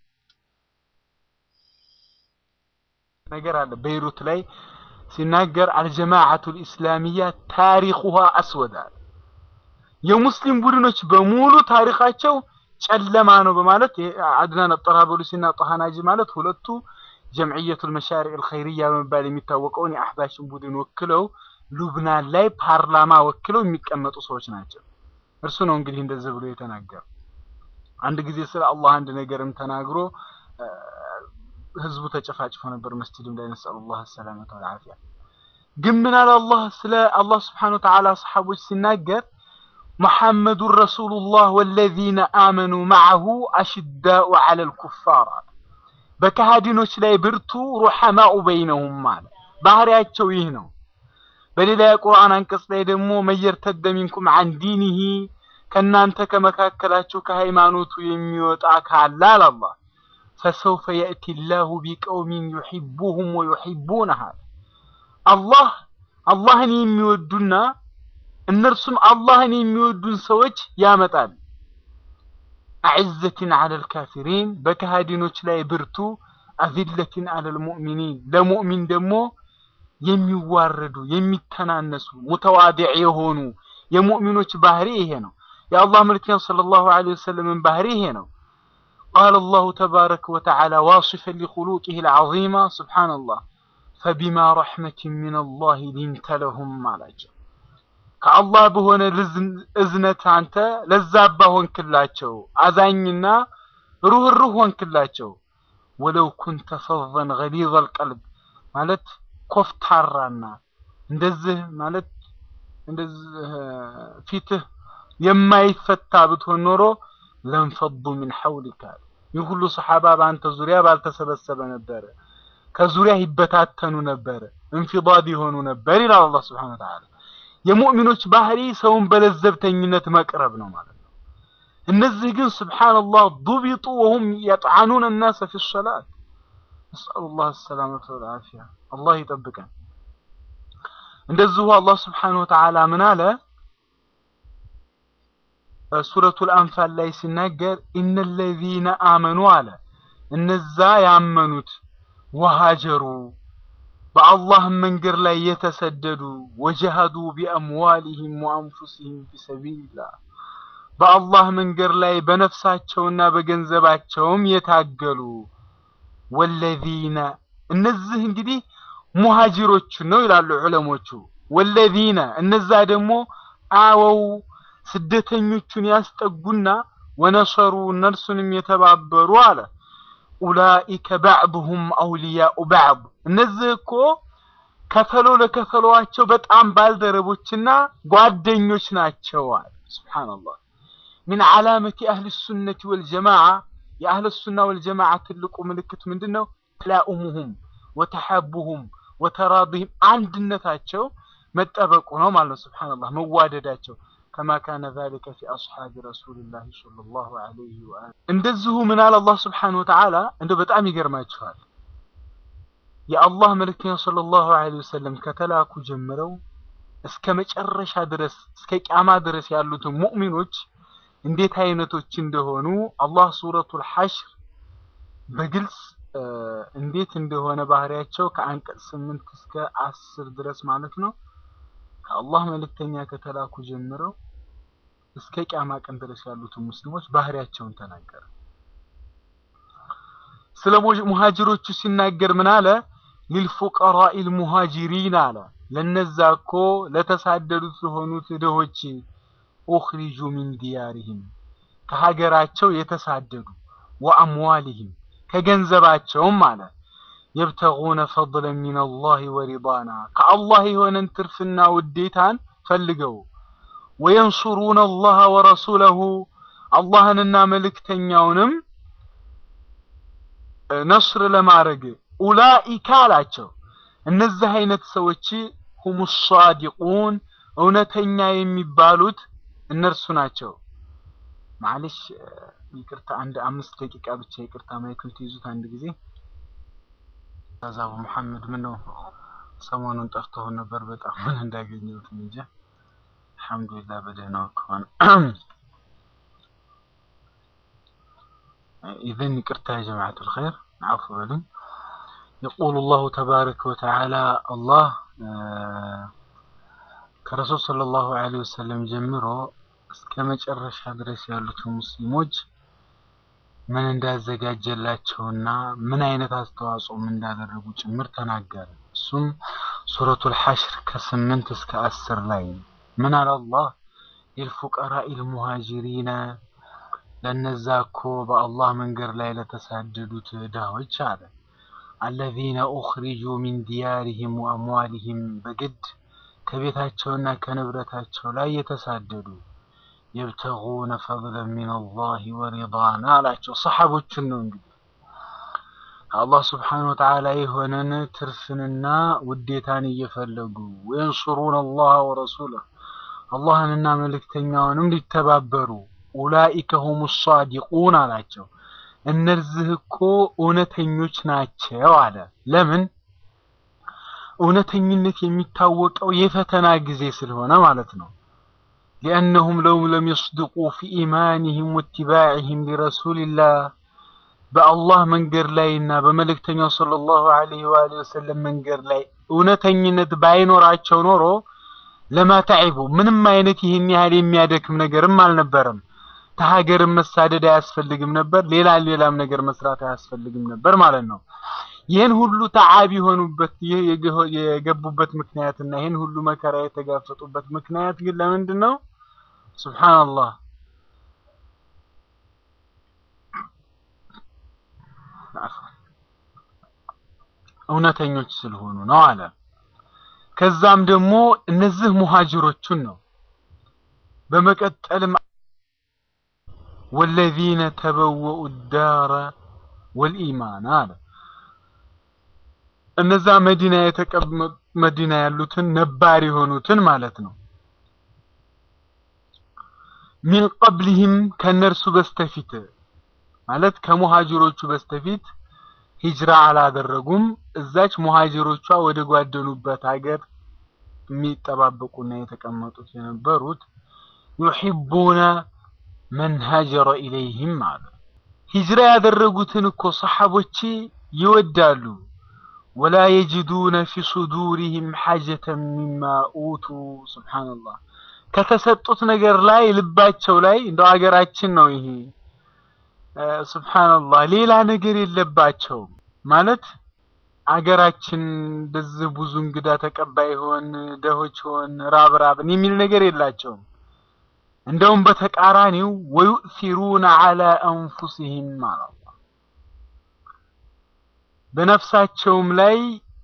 ነገር አለ በይሩት ላይ ሲናገር አልጀማዓቱል ኢስላሚያ ታሪኹሃ አስወድ አለ። የሙስሊም ቡድኖች በሙሉ ታሪካቸው ጨለማ ነው በማለት አድናን ጠራበሉሲና ጣሃናጂ ማለት ሁለቱ ጀምዕየቱል መሻሪዕ አልኸይርያ በመባል የሚታወቀውን የአህባሽን ቡድን ወክለው ሉብናን ላይ ፓርላማ ወክለው የሚቀመጡ ሰዎች ናቸው። እርሱ ነው እንግዲህ እንደዚህ ብሎ የተናገረው። አንድ ጊዜ ስለ አላህ አንድ ነገርም ተናግሮ ህዝቡ ተጨፋጭፎ ነበር መስጂድም ላይ ነስአሉላህ ሰላመተ ወልዓፊያ። ግን ምን አለ አላህ ስለ አላህ ስብሓነሁ ወተዓላ ሰሓቦች ሲናገር ሙሐመዱን ረሱሉላህ ወለዚነ አመኑ መዐሁ አሽዳኡ ዐለል ኩፋር አለ። በከሃዲኖች ላይ ብርቱ ሩሐማኡ በይነሁም አለ። ባህሪያቸው ይህ ነው። በሌላ የቁርአን አንቀጽ ላይ ደግሞ መየርተደ ሚንኩም ዐን ዲኒሂ ከእናንተ ከመካከላችሁ ከሃይማኖቱ የሚወጣ ካለ አለ አላህ ፈሰውፈ የእቲ ላሁ ቢቀውሚን ዩሒቡሁም ወዩሒቡነሃ አላህ አላህን የሚወዱና እነርሱም አላህን የሚወዱን ሰዎች ያመጣል። አዕዘትን ዐለል ካፊሪን በከሃዲኖች ላይ ብርቱ፣ አዚለትን ዐለል ሙእሚኒን ለሙእሚን ደግሞ የሚዋረዱ የሚተናነሱ ሙተዋዲዕ የሆኑ የሙእሚኖች ባህሪ ይሄ ነው። የአላህ መልክተኛ ሰለላሁ ዐለይሂ ወሰለምን ባህሪ ይሄ ነው። ቃለ አላሁ ተባረከ ወተዓላ ዋሲፈን ሊኹሉቂሂ ልዓዚማ ሱብሓነላህ ፈቢማ ረሕመትን ሚነላሂ ሊንተ ለሁም አላቸው። ከአላህ በሆነ እዝነት አንተ ለዛባ ሆንክላቸው፣ አዛኝና ሩህሩህ ሆንክላቸው። ወለው ኩንተ ፈዘን ገሊዘል ቀልብ ማለት ኮፍታራና እንደዚህ ማለት እንደዚህ ፊትህ የማይፈታ ብትሆን ኖሮ ለንፈዱ ሚን ሐውሊካ ይህ ሁሉ ሰሓባ በአንተ ዙሪያ ባልተሰበሰበ ነበረ፣ ከዙሪያ ይበታተኑ ነበረ፣ እንፊዳድ የሆኑ ነበር ይላል አላህ ስብሓነሁ ወተዓላ። የሙእሚኖች ባህሪ ሰውን በለዘብተኝነት መቅረብ ነው ማለት ነው። እነዚህ ግን ስብሓነላህ ዱቢጡ ወሁም የጥዓኑን ናሰ ፊ ሰላት ነስአሉላህ ሰላመተ ወልዓፊያ አላህ ይጠብቀን። እንደዚሁ አላህ ስብሓነሁ ወተዓላ ምን አለ? ሱረቱል አንፋል ላይ ሲናገር ኢነለዚነ አመኑ አለ እነዛ ያመኑት ወሃጀሩ በአላህ መንገድ ላይ የተሰደዱ ወጀሃዱ ቢአምዋሊሂም ወአንፉሲሂም ፊሰቢልላህ በአላህ መንገድ ላይ በነፍሳቸውና በገንዘባቸውም የታገሉ ወለዚነ እነዚህ እንግዲህ ሙሃጅሮች ነው ይላሉ ዑለሞቹ። ወለዚነ እነዛ ደግሞ አወው ስደተኞቹን ያስጠጉና ወነሰሩ እነርሱንም የተባበሩ አለ ኡላኢከ ባዕዱሁም አውልያኡ ባዕድ እነዚህ እኮ ከፈሎ ለከፈሎዋቸው በጣም ባልደረቦችና ጓደኞች ናቸው አለ ሱብሓነላህ ሚን ዓላመቲ አህል ሱነቲ ወልጀማዓ የአህል ሱና ወልጀማዓ ትልቁ ምልክት ምንድን ነው ተላኡሙሁም ወተሐቡሁም ወተራዲህም አንድነታቸው መጠበቁ ነው ማለት ነው ሱብሓነላህ መዋደዳቸው ከማ ካነ ዛሊከ ፊ አስሓቢ ረሱልላህ ሰለላሁ ዐለይሂ ወአሊሂ እንደዚሁ ምን አለ አላህ ስብሓነሁ ወተዓላ እንደው በጣም ይገርማችኋል የአላህ መልእክተኛ ሰለላሁ ዐለይሂ ወሰለም ከተላኩ ጀምረው እስከ መጨረሻ ድረስ እስከ ቂያማ ድረስ ያሉትን ሙእሚኖች እንዴት አይነቶች እንደሆኑ አላህ ሱረቱል ሐሽር በግልጽ እንዴት እንደሆነ ባህሪያቸው ከአንቀጽ ስምንት እስከ አስር ድረስ ማለት ነው ከአላህ መልእክተኛ ከተላኩ ጀምረው እስከ ቂያማ ቀን ድረስ ያሉትን ሙስሊሞች ባህሪያቸውን ተናገረ። ስለ ሙሃጅሮቹ ሲናገር ምን አለ? ሊልፉቀራኢል ሙሃጅሪን አለ ለነዛ እኮ ለተሳደዱት ለሆኑት ድሆች ኡኽሪጁ ሚን ዲያሪሂም ከሀገራቸው የተሳደዱ ወአምዋሊሂም ከገንዘባቸውም አለ የብተጉነ ፈድለን ሚነላሂ ወሪዳና ከአላህ የሆነን ትርፍና ውዴታን ፈልገው ወየንሱሩነ አላህ ወረሱለሁ አላህንና መልእክተኛውንም ነስር ለማድረግ ኡላኢካ አላቸው እነዚህ አይነት ሰዎች ሁሙ ሳዲቁን እውነተኛ የሚባሉት እነርሱ ናቸው። ማለሽ ይቅርታ፣ አንድ አምስት ደቂቃ ብቻ ይቅርታ፣ ማይክል ትይዙት አንድ ጊዜ። አዛቡ መሐመድ ምን ነው ሰሞኑን ጠፍተው ነበር። በጣም ምን እንዳገኘሁት እንጂ አልሐምዱሊላህ በደህናው ከሆነ ኢዘን ይቅርታ ያ ጀማዓቱል ኸይር አፉ በሉኝ። يقول الله تبارك وتعالى الله ከረሱል ሰለላሁ ዐለይሂ ወሰለም ጀምሮ እስከ መጨረሻ ድረስ ያሉትን ሙስሊሞች ምን እንዳዘጋጀላቸውና ምን አይነት አስተዋጽኦም እንዳደረጉ ጭምር ተናገረ። እሱም ሱረቱል ሐሽር ከስምንት እስከ አስር ላይ ምን አለ አላህ ሊልፉቀራኢል ሙሃጅሪነ ለነዛ እኮ በአላህ መንገድ ላይ ለተሳደዱት ድሆች አለ አለዚነ ኡኽሪጁ ሚን ዲያሪሂም ወአምዋሊሂም በግድ ከቤታቸውና ከንብረታቸው ላይ የተሳደዱ የብተጉነ ፈድለን ሚነላሂ ወሪዳና አላቸው። ሰሓቦችን ነው እንግዲህ አላህ ስብሓነሁ ወተዓላ የሆነን ትርፍንና ውዴታን እየፈለጉ ወየንሱሩነ አላህ ወረሱለህ አላህንና መልእክተኛውንም ሊተባበሩ ኡላኢከ ሁሙ ሳዲቁን አላቸው። እነዚህ እኮ እውነተኞች ናቸው አለ። ለምን? እውነተኝነት የሚታወቀው የፈተና ጊዜ ስለሆነ ማለት ነው። ሊአነሁም ለው ለም የስድቁ ፊ ኢማኒሂም ወትባዕህም ሊረሱልላህ በአላህ መንገድ ላይ እና በመልእክተኛው ሰለላሁ ዐለይሂ ወአሊሂ ወሰለም መንገድ ላይ እውነተኝነት ባይኖራቸው ኖሮ ለማ ተዒቡ ምንም አይነት ይህን ያህል የሚያደክም ነገርም አልነበረም። ከሀገርም መሳደድ አያስፈልግም ነበር። ሌላ ሌላም ነገር መስራት አያስፈልግም ነበር ማለት ነው። ይህን ሁሉ ተዓብ የሆኑበት ይህ የገቡበት ምክንያት እና ይህን ሁሉ መከራ የተጋፈጡበት ምክንያት ግን ለምንድን ነው? ሱብሓነላህ እውነተኞች ስለሆኑ ነው አለ። ከዛም ደግሞ እነዚህ ሙሃጅሮቹን ነው በመቀጠልም ወለዚነ ተበወኡ ዳረ ወልኢማን አለ እነዛ መዲና የተቀመጡ መዲና ያሉትን ነባር የሆኑትን ማለት ነው። ሚን ቀብሊህም ከነርሱ በስተፊት ማለት ከሙሃጅሮቹ በስተፊት ሂጅራ አላደረጉም። እዛች ሙሃጅሮቿ ወደ ጓደኑበት ሀገር የሚጠባበቁና የተቀመጡት የነበሩት ዩሒቡነ መን ሀጀረ ኢለይህም አለ ሂጅራ ያደረጉትን እኮ ሰሓቦች ይወዳሉ። ወላ የጅዱነ ፊ ሱዱሪህም ሐጀተን ሚማ ኡቱ ሱብሓነላህ ከተሰጡት ነገር ላይ ልባቸው ላይ እንደው ሀገራችን ነው ይሄ ሱብሓነላህ ሌላ ነገር የለባቸውም ማለት አገራችን እንደዚህ ብዙ እንግዳ ተቀባይ ሆን ደሆች ሆን ራብ ራብን የሚል ነገር የላቸውም። እንደውም በተቃራኒው ወዩእሲሩነ ዐላ አንፉሲሂም ማለት በነፍሳቸውም ላይ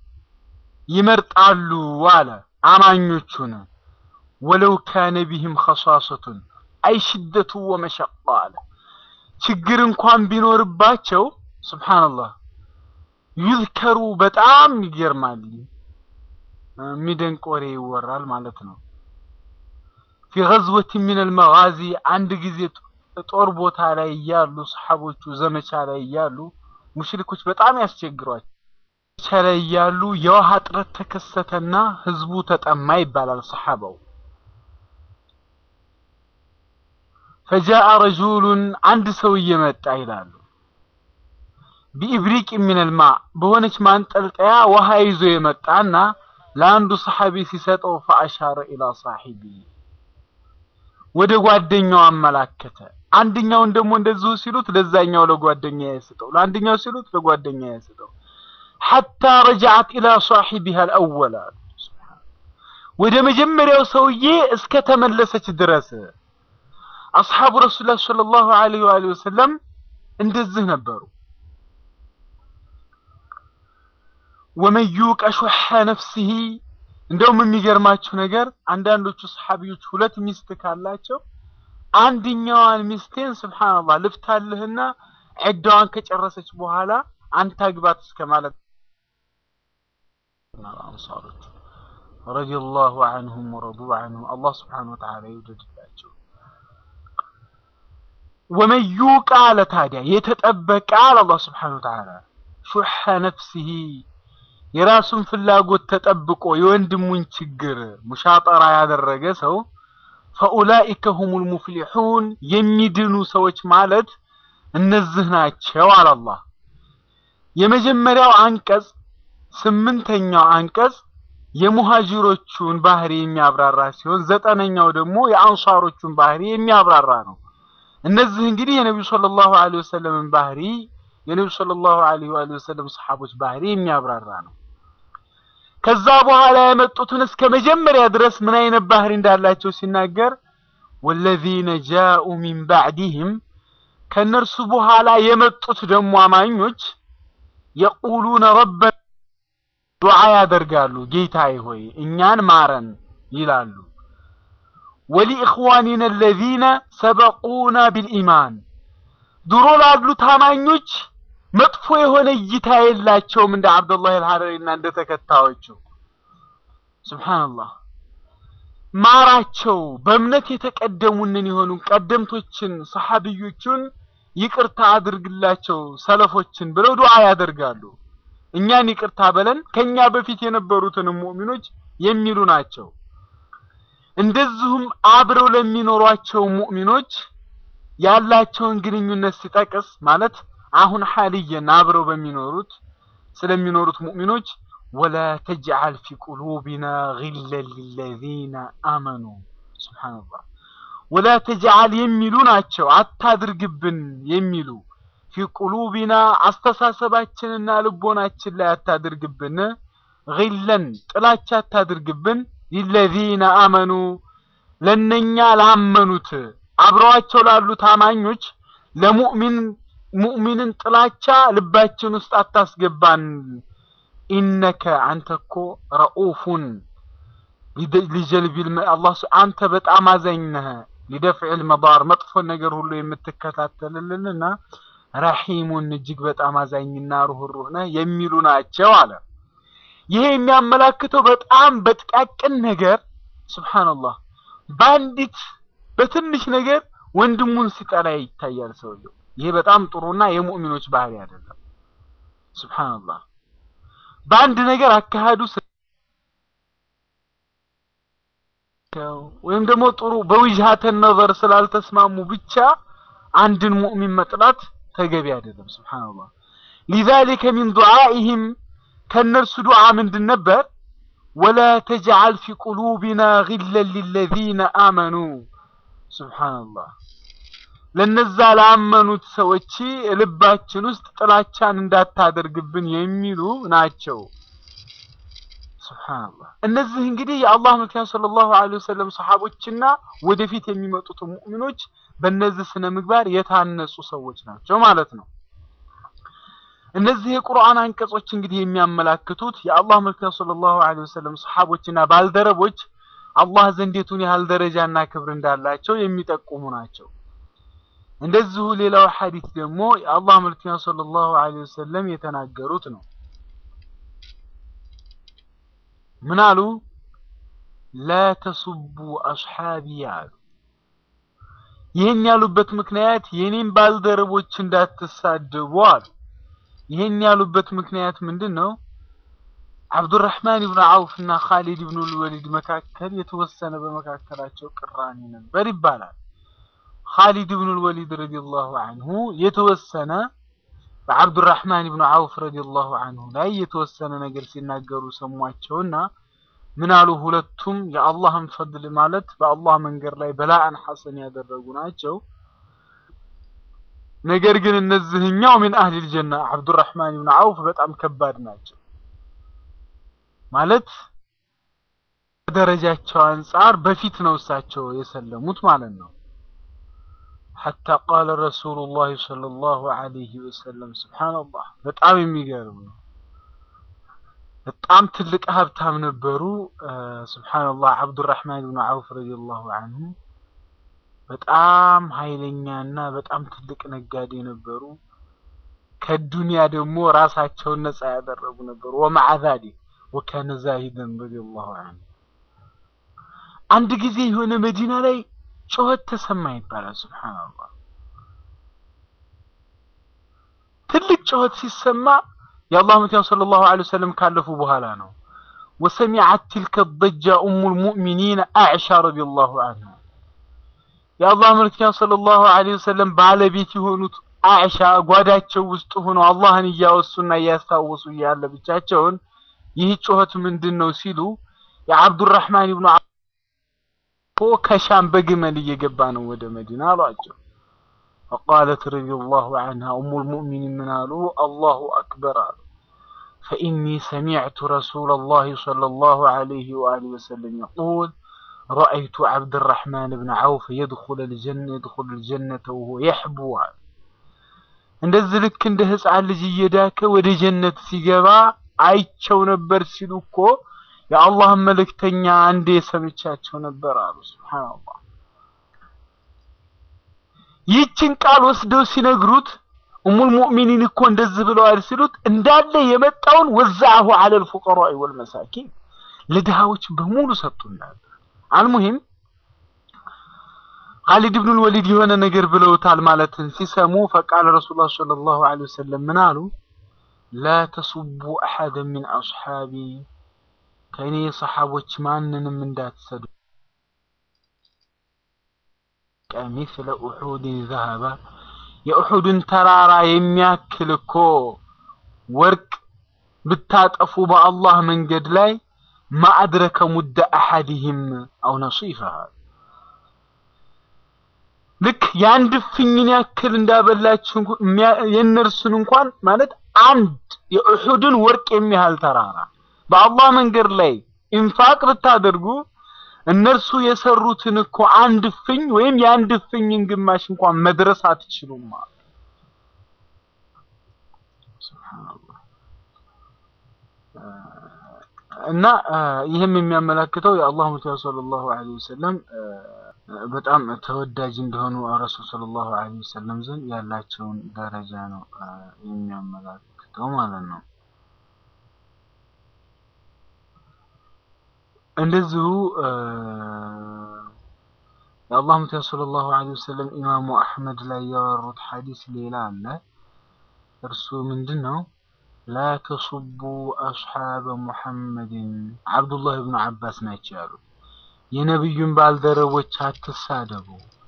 ይመርጣሉ አለ አማኞቹን ወለው ካነ ቢህም ኸሷሰቱን አይ ሽደቱ ወመሸቃ አለ ችግር እንኳን ቢኖርባቸው ሱብሓነላህ ዩዝከሩ በጣም ይገርማል የሚደንቅ ወሬ ይወራል ማለት ነው ፊ ገዝወት ሚነል መጋዚ አንድ ጊዜ ጦር ቦታ ላይ እያሉ ሰሓቦቹ ዘመቻ ላይ እያሉ ሙሽሪኮች በጣም ያስቸግሯቸው ዳርቻ ላይ ያሉ የውሃ እጥረት ተከሰተና ህዝቡ ተጠማ ይባላል ሰሐባው ፈጃአ ረጁሉን አንድ ሰውዬ መጣ ይላሉ ቢኢብሪቅ ሚነል ማ በሆነች ማንጠልጠያ ውሃ ይዞ የመጣና ለአንዱ ሰሐቢ ሲሰጠው ፈአሻረ ኢላ ሳሒቢ ወደ ጓደኛው አመላከተ አንደኛውን ደግሞ እንደዚሁ ሲሉት ለዛኛው ለጓደኛ ያስጠው ለአንደኛው ሲሉት ለጓደኛ ያስጠው ሐታ ረጃዓት ኢላ ሳሒቢሃ አልአወል አሉ ወደ መጀመሪያው ሰውዬ እስከ ተመለሰች ድረስ አስሓቡ ረሱላህ ሰለላሁ ዐለይሂ ወአሊሂ ወሰለም እንደዚህ ነበሩ ወመን ዩቀ ሹሐ ነፍሲሂ እንደውም የሚገርማችሁ ነገር አንዳንዶቹ ሰሐቢዎች ሁለት ሚስት ካላቸው አንድኛዋን ሚስቴን ስብሓንላህ ልፍታልህና ዒዳዋን ከጨረሰች በኋላ አንተ አግባት እስከ ማለት አንሳሮች ረዲየላሁ ዐንሁም ወረዱ ዐንሁ አላህ ስብሓነሁ ወተዓላ ይውደድላቸው። ወመን ዩቃ አለ ታዲያ የተጠበቀ አለ አላህ ስብሓነሁ ወተዓላ ሹሐ ነፍሲሂ የራሱን ፍላጎት ተጠብቆ የወንድሙን ችግር ሙሻጠራ ያደረገ ሰው ፈኡላኢከ ሁሙል ሙፍሊሑን የሚድኑ ሰዎች ማለት እነዚህ ናቸው አለ አላህ። የመጀመሪያው አንቀጽ ስምንተኛው አንቀጽ የሙሃጅሮቹን ባህሪ የሚያብራራ ሲሆን ዘጠነኛው ደግሞ የአንሷሮቹን ባህሪ የሚያብራራ ነው። እነዚህ እንግዲህ የነቢዩ ሰለላሁ ዐለይሂ ወሰለምን ባህሪ የነቢዩ ሰለላሁ ዐለይሂ ወሰለም ሰሓቦች ባህሪ የሚያብራራ ነው። ከዛ በኋላ የመጡትን እስከ መጀመሪያ ድረስ ምን አይነት ባህሪ እንዳላቸው ሲናገር ወለዚነ ጃኡ ሚን ባዕዲህም ከእነርሱ በኋላ የመጡት ደግሞ አማኞች የቁሉነ ረበና ዱዓ ያደርጋሉ፣ ጌታዬ ሆይ እኛን ማረን ይላሉ። ወሊኢኽዋኒና አለዚነ ሰበቁና ቢልኢማን ድሮ ላሉት አማኞች መጥፎ የሆነ እይታ የላቸውም እንደ አብዱላህ አልሐረሪና እንደ ተከታዮቹ። ሱብሃንአላህ ማራቸው። በእምነት የተቀደሙንን የሆኑ ቀደምቶችን ሰሐቢዮቹን ይቅርታ አድርግላቸው ሰለፎችን ብለው ዱዓ ያደርጋሉ። እኛን ይቅርታ በለን ከኛ በፊት የነበሩትንም ሙእሚኖች የሚሉ ናቸው። እንደዚሁም አብረው ለሚኖሯቸው ሙእሚኖች ያላቸውን ግንኙነት ሲጠቅስ ማለት አሁን ሐልየን አብረው በሚኖሩት ስለሚኖሩት ሙእሚኖች ወላ ተጅዓል ፊ ቁሉቢና ጊለን ሊለዚነ አመኑ ሱብሓነላህ ወላ ተጅዓል የሚሉ ናቸው አታድርግብን የሚሉ ፊ ቁሉቢና አስተሳሰባችንና ልቦናችን ላይ አታድርግብን ጊለን ጥላቻ አታድርግብን ሊለዚነ አመኑ ለነኛ ላመኑት አብረዋቸው ላሉት አማኞች ለሙእሚን ሙእሚንን ጥላቻ ልባችን ውስጥ አታስገባን። ኢነከ አንተ እኮ ረኡፉን ሊጀልቢል አላህ አንተ በጣም አዛኝ ነህ። ሊደፍዕል መዳር መጥፎን ነገር ሁሉ የምትከታተልልንና ረሒሙን እጅግ በጣም አዛኝና ሩህሩህ ነህ የሚሉ ናቸው አለ። ይሄ የሚያመላክተው በጣም በጥቃቅን ነገር ሱብሃንአላህ በአንዲት በትንሽ ነገር ወንድሙን ሲጠላ ይታያል ሰውየው። ይሄ በጣም ጥሩና የሙእሚኖች ባህሪ አይደለም። ሱብሃንአላህ በአንድ ነገር አካሄዱ ወይም ደግሞ ጥሩ በውጅሃተ ነዘር ስላልተስማሙ ብቻ አንድን ሙእሚን መጥላት ተገቢ አይደለም። ሱብሃንአላህ ሊዛሊከ ሚን ዱዓኢሂም ከእነርሱ ዱዓ ምንድን ነበር? ወላ ተጅዓል ፊ ቁሉቢና ጊለን ሊለዚነ አመኑ ሱብሃንአላህ ለነዛ ላመኑት ሰዎች ልባችን ውስጥ ጥላቻን እንዳታደርግብን የሚሉ ናቸው። ሱብሃንአላህ እነዚህ እንግዲህ የአላህ መልክተኛ ሰለላሁ ዐለይሂ ወሰለም ሰሐቦችና ወደፊት የሚመጡት ሙእሚኖች በእነዚህ ስነ ምግባር የታነጹ ሰዎች ናቸው ማለት ነው። እነዚህ የቁርአን አንቀጾች እንግዲህ የሚያመላክቱት የአላህ መልክተኛ ሰለላሁ ዐለይሂ ወሰለም ሰሐቦችና ባልደረቦች አላህ ዘንድ የቱን ያህል ደረጃና ክብር እንዳላቸው የሚጠቁሙ ናቸው። እንደዚሁ ሌላው ሐዲስ ደግሞ የአላህ መልክተኛ ሰለላሁ ዐለይሂ ወሰለም የተናገሩት ነው። ምን አሉ? ላ ተሱቡ አስሓቢ አሉ። ይህን ያሉበት ምክንያት የኔን ባልደረቦች እንዳትሳደቡ አሉ። ይህን ያሉበት ምክንያት ምንድን ነው? አብዱራህማን ብን አውፍ እና ካሊድ ብን ልወሊድ መካከል የተወሰነ በመካከላቸው ቅራኔ ነበር ይባላል። ካሊድ ብን ልወሊድ ረዲየላሁ አንሁ የተወሰነ በአብዱራህማን ብን አውፍ ረዲየላሁ አንሁ ላይ የተወሰነ ነገር ሲናገሩ ሰሟቸውና ምን አሉ? ሁለቱም የአላህን ፈድል ማለት በአላህ መንገድ ላይ በላአን ሐሰን ያደረጉ ናቸው። ነገር ግን እነዚህኛው ሚን አህሊል ጀና አብዱራህማን ብን አውፍ በጣም ከባድ ናቸው ማለት ደረጃቸው አንጻር በፊት ነው እሳቸው የሰለሙት ማለት ነው። ሐታ ቃለ ረሱሉላህ ሰለላሁ ዐለይሂ ወሰለም ሱብሓነላህ በጣም የሚገርም ነው። በጣም ትልቅ ሀብታም ነበሩ። ሱብሓነላህ አብዱራህማን ብን አውፍ ረዲየላሁ አንሁ በጣም ኃይለኛና በጣም ትልቅ ነጋዴ ነበሩ። ከዱንያ ደግሞ ራሳቸውን ነፃ ያደረጉ ነበሩ። ወመዓ ዛሊክ ወካነ ዛሂደን ረዲየላሁ አንሁ። አንድ ጊዜ የሆነ መዲና ላይ ጩኸት ተሰማ ይባላል። ሱብሓነላህ ትልቅ ጩኸት ሲሰማ የአላህ መልእክተኛ ሰለላሁ ዐለይሂ ወሰለም ካለፉ በኋላ ነው። ወሰሚዐት ትልከ ضጃ ኡሙል ሙእሚኒን አዕሻ ረዲየላሁ አንሁ የአላህ መልእክተኛ ሰለላሁ ዐለይሂ ወሰለም ባለቤት የሆኑት አዕሻ ጓዳቸው ውስጥ ሆነው አላህን እያወሱና እያስታወሱ እያለ ብቻቸውን ይህ ጩኸት ምንድን ነው ሲሉ የአብዱራህማን ብኑ ከሻም በግመል እየገባ ነው ወደ መዲና አሏቸው። ፈቃለት ረዲየላሁ ዐንሃ ኡሙል ሙእሚኒን ምን አሉ? አላሁ አክበር አሉ። ፈኢኒ ሰሚዕቱ ረሱለላሂ ሰለላሁ ዐለይሂ ወአሊሂ ወሰለም የቁል ረአይቱ ዓብድራሕማን ብን ዐውፍ የድኹለል ጀነተ ወሁወ የሕቡ አሉ። እንደዚህ ልክ እንደ ህፃን ልጅ እየዳከ ወደ ጀነት ሲገባ አይቸው ነበር ሲሉ እኮ የአላህን መልእክተኛ አንዴ ሰምቻቸው ነበር አሉ። ሱብሓነላህ ይህችን ቃል ወስደው ሲነግሩት ኡሙል ሙእሚኒን እኮ እንደዚህ ብለዋል ሲሉት እንዳለ የመጣውን ወዛዐሁ ዐለል ፉቀራኢ ወልመሳኪን ለድሃዎች በሙሉ ሰጡ እንዳለ። አልሙሂም ኻሊድ ብኑል ወሊድ የሆነ ነገር ብለውታል ማለትን ሲሰሙ ፈቃለ ረሱሉላህ ሰለላሁ ዐለይሂ ወሰለም ምን አሉ? ላ ተሱቡ አሐደን ሚን አስሓቢ ከእኔ ሰሓቦች ማንንም እንዳትሰዱ ሚስለ ኡሑድን ዘሀባ የኡሑድን ተራራ የሚያክል እኮ ወርቅ ብታጠፉ በአላህ መንገድ ላይ ማአድረከ ሙደ አሐዲህም አው ነሲፈሃ ልክ የአንድ እፍኝን ያክል እንዳበላችሁ የእነርሱን እንኳን ማለት አንድ የኡሑድን ወርቅ የሚያህል ተራራ በአላህ መንገድ ላይ ኢንፋቅ ብታደርጉ እነርሱ የሰሩትን እኮ አንድ እፍኝ ወይም የአንድ እፍኝን ግማሽ እንኳን መድረስ አትችሉም ማለት ሱብሃንአላህ። እና ይህም የሚያመላክተው የአላህ መልእክተኛ ሰለላሁ ዐለይሂ ወሰለም በጣም ተወዳጅ እንደሆኑ ረሱል ሰለላሁ ዐለይሂ ወሰለም ዘንድ ያላቸውን ደረጃ ነው የሚያመላክተው ማለት ነው። እንደዚሁ የአላህ መልእክተኛ ሰለላሁ ዐለይሂ ወሰለም ኢማሙ አሕመድ ላይ ያወሩት ሐዲስ ሌላ አለ። እርሱ ምንድን ነው? ላ ተሱቡ አስሓበ ሙሐመድን አብዱላህ ብኑ አባስ ናቸው ያሉት። የነቢዩን ባልደረቦች አትሳደቡ።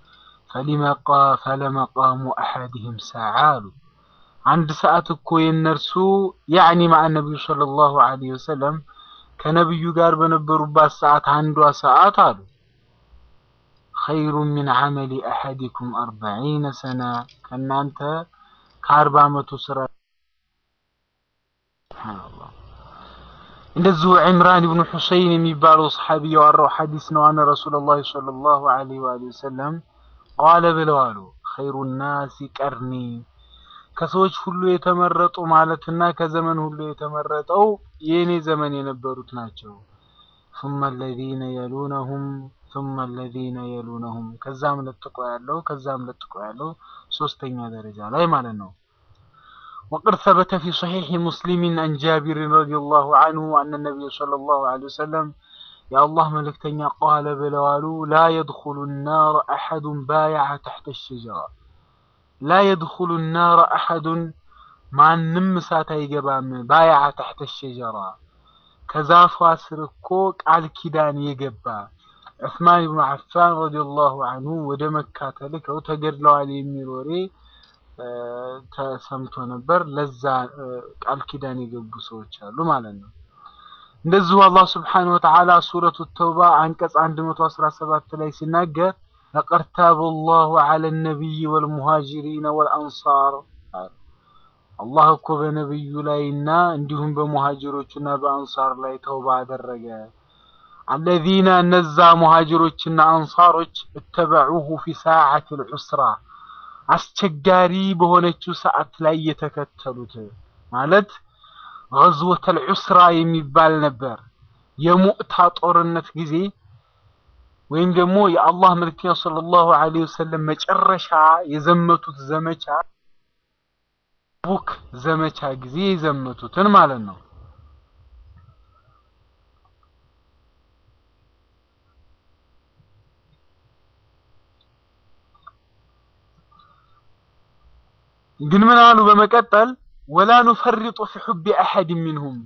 ፈለመቃሙ አሐድህም ሰዓ አሉ። አንድ ሰዓት እኮ የእነርሱ ያዕኒ ማዓ ነቢዩ ሰለላሁ ዐለይሂ ወሰለም ከነቢዩ ጋር በነበሩባት ሰዓት አንዷ ሰዓት አሉ ኸይሩ ሚን ዐመሊ አሐዲኩም አርበዒነ ሰና ከእናንተ ከአርባ ዓመቱ ስራ ሱብሓነላህ። እንደዚሁ ዕምራን ብኑ ሑሰይን የሚባለው ሰሓቢ ያወራው ሐዲስ ነው። አነ ረሱለላህ ሰለላሁ ዐለይሂ ወአሊሂ ወሰለም ቃለ ብለው አሉ ኸይሩ ናሲ ቀርኒ ከሰዎች ሁሉ የተመረጡ ማለትና ከዘመን ሁሉ የተመረጠው የእኔ ዘመን የነበሩት ናቸው። ثم الذين يلونهم ثم الذين يلونهم ከዛም ለጥቆ ያለው ከዛም ለጥቆ ያለው ሶስተኛ ደረጃ ላይ ማለት ነው። وقد ثبت في صحيح مسلم عن جابر رضي الله عنه أن النبي صلى الله عليه وسلم يا الله ملكتني قال بلوالو لا يدخل النار أحد بايع تحت الشجرة لا يدخل النار أحد ማንም እሳት አይገባም ባያዓ ተሕተ ሸጀራ ከዛፏ ስር እኮ ቃል ኪዳን የገባ ዑስማን ብኑ አፋን ረዲየላሁ አንሁ ወደ መካ ተልከው ተገድለዋል የሚል ወሬ ተሰምቶ ነበር። ለዛ ቃል ኪዳን የገቡ ሰዎች አሉ ማለት ነው። እንደዚሁ አላህ ስብሓነሁ ወተዓላ ሱረቱ ተውባ አንቀጽ 117 ላይ ሲናገር ለቀድ ታበ ላሁ ዐለ ነቢይ ወልሙሃጅሪነ ወልአንሳር አላህ እኮ በነቢዩ ላይና እንዲሁም በሙሃጅሮችና በአንሳር ላይ ተውባ አደረገ። አለዚነ እነዛ ሙሃጅሮችና አንሳሮች እተበዑሁ ፊ ሰዓት ልዑስራ አስቸጋሪ በሆነችው ሰዓት ላይ የተከተሉት ማለት ገዝወተል ዑስራ የሚባል ነበር። የሙዕታ ጦርነት ጊዜ ወይም ደግሞ የአላህ መልክተኛ ሰለላሁ ዐለይሂ ወሰለም መጨረሻ የዘመቱት ዘመቻ ቡክ ዘመቻ ጊዜ የዘመቱትን ማለት ነው። ግን ምን አሉ በመቀጠል ወላ ኑፈሪጡ ፊ ሑቢ አሐድ ሚንሁም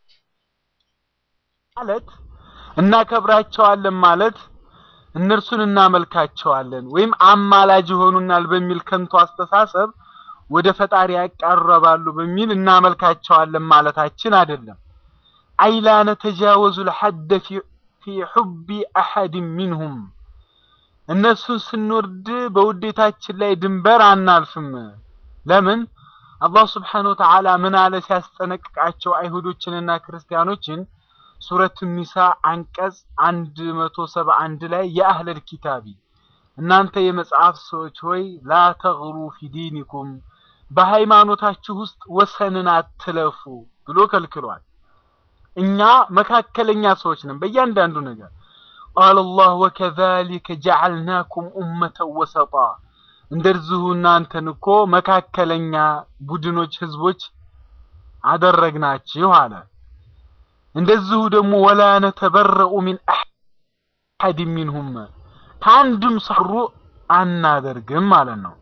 ማለት እናከብራቸዋለን ማለት እነርሱን እናመልካቸዋለን ወይም አማላጅ ይሆኑናል በሚል ከንቱ አስተሳሰብ ወደ ፈጣሪ ያቃረባሉ በሚል እናመልካቸዋለን ማለታችን አይደለም። አይላ ነተጃወዙ ልሐደ ፊ ሑቢ አሐድ ሚንሁም እነሱን ስንወርድ በውዴታችን ላይ ድንበር አናልፍም። ለምን? አላህ ስብሓነሁ ወተዓላ ምን አለ ሲያስጠነቅቃቸው አይሁዶችንና ክርስቲያኖችን ሱረቱ ኒሳ አንቀጽ አንድ መቶ ሰባ አንድ ላይ የአህለል ኪታቢ እናንተ የመጽሐፍ ሰዎች ሆይ ላ ተግሩ ፊ ዲኒኩም በሃይማኖታችሁ ውስጥ ወሰንን አትለፉ ብሎ ከልክሏል። እኛ መካከለኛ ሰዎች ነን በእያንዳንዱ ነገር። ቃለ አላህ ወከዛሊከ ጀዐልናኩም ኡመተን ወሰጣ እንደዚሁ እናንተን እኮ መካከለኛ ቡድኖች ህዝቦች አደረግናችሁ አለ። እንደዚሁ ደግሞ ወላ ነተበረኡ ሚን አሐድ ሚንሁም ከአንድም ሰሩ አናደርግም ማለት ነው።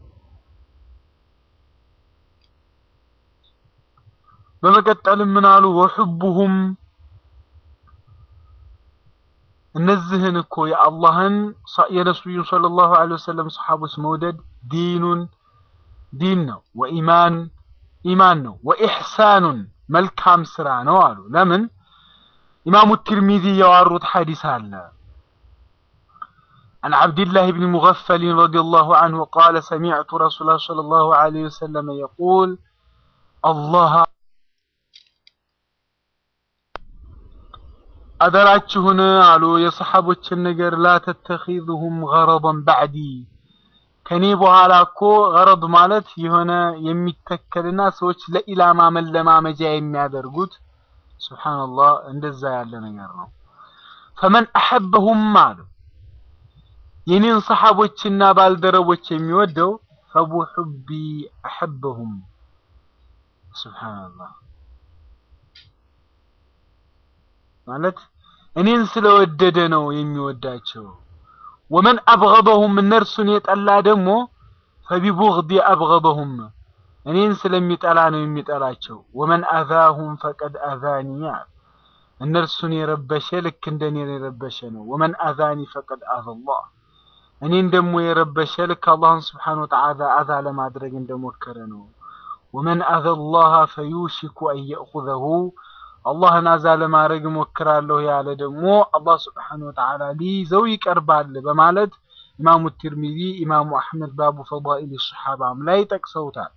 በመቀጠልም ምን አሉ? ወሑቡሁም እነዚህን እኮ የአላህን የነቢዩን ሰለላሁ ዐለይሂ ወሰለም ሰሓቦች መውደድ ዲኑን ዲን ነው፣ ወኢማን ኢማን ነው፣ ወኢሕሳኑን መልካም ስራ ነው አሉ። ለምን? ኢማሙ ትርሚዚ ያዋሩት ሐዲስ አለ عن عبد الله بن مغفل رضي الله عنه قال سمعت رسول الله صلى الله عليه وسلم يقول الله አደራችሁን አሉ የሰሓቦችን ነገር ላ ተተኺዙሁም ገረضን ባዕዲ ከኔ በኋላ እኮ ገረድ ማለት የሆነ የሚተከልና ሰዎች ለኢላማ መለማመጃ የሚያደርጉት ሱብሓነላህ እንደዛ ያለ ነገር ነው። ፈመን አሐበሁም አሉ የኔን ሰሓቦችና ባልደረቦች የሚወደው ፈቡሑቢ አሐበሁም ሱብሓነላህ ማለት እኔን ስለወደደ ነው የሚወዳቸው። ወመን አብገደሁም እነርሱን የጠላ ደግሞ ፈቢቡግዲ አብገደሁም እኔን ስለሚጠላ ነው የሚጠላቸው። ወመን አዛሁም ፈቀድ አዛኒ እነርሱን የረበሸ ልክ እንደኔ የረበሸ ነው። ወመን አዛኒ ፈቀድ አዛላህ እኔን ደግሞ የረበሸ ልክ አላህን ስብሓነሁ ወተዓላ አዛ ለማድረግ እንደሞከረ ነው። ወመን አዘላህ ፈዩሽኩ አን የእኹዘሁ አላህን አዛ ለማድረግ እሞክራለሁ ያለ ደግሞ አላህ ስብሓነሁ ወተዓላ ሊይዘው ይቀርባል በማለት ኢማሙ ትርሚዚ፣ ኢማሙ አሕመድ ባቡ ፈዳኢል ሰሓባም ላይ ጠቅሰውታል።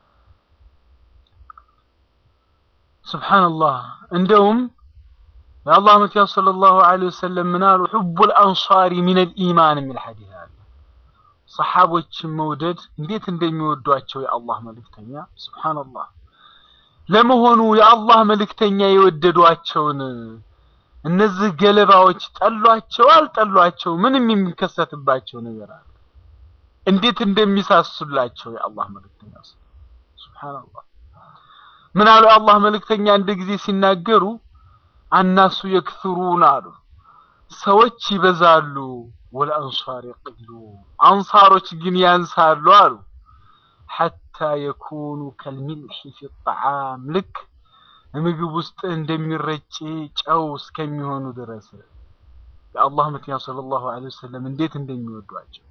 ሱብሓነላህ እንደውም የአላህ መልእክተኛ ሰለላሁ ዐለይሂ ወሰለም ምን አሉ? ሑቡል አንሳሪ ሚነል ኢማን የሚል ሐዲስ አለ። ሰሓቦችን መውደድ እንዴት እንደሚወዷቸው የአላህ መልእክተኛ ሱብሓነላህ። ለመሆኑ የአላህ መልእክተኛ የወደዷቸውን እነዚህ ገለባዎች ጠሏቸው አልጠሏቸው? ምንም የሚከሰትባቸው ነገር አለ። እንዴት እንደሚሳሱላቸው የአላህ መልእክተኛ ሱብሓነላህ። ምን አሉ የአላህ መልእክተኛ አንድ ጊዜ ሲናገሩ አናሱ የክثሩን አሉ ሰዎች ይበዛሉ፣ ወለአንሷር የቅሉ አንሳሮች ግን ያንሳሉ አሉ ሐታ የኩኑ ከልሚልሒ ፊ ጣዓም ልክ ምግብ ውስጥ እንደሚረጭ ጨው እስከሚሆኑ ድረስ የአላህ መልእክተኛ ሰለላሁ ዐለይሂ ወሰለም እንዴት እንደሚወዷቸው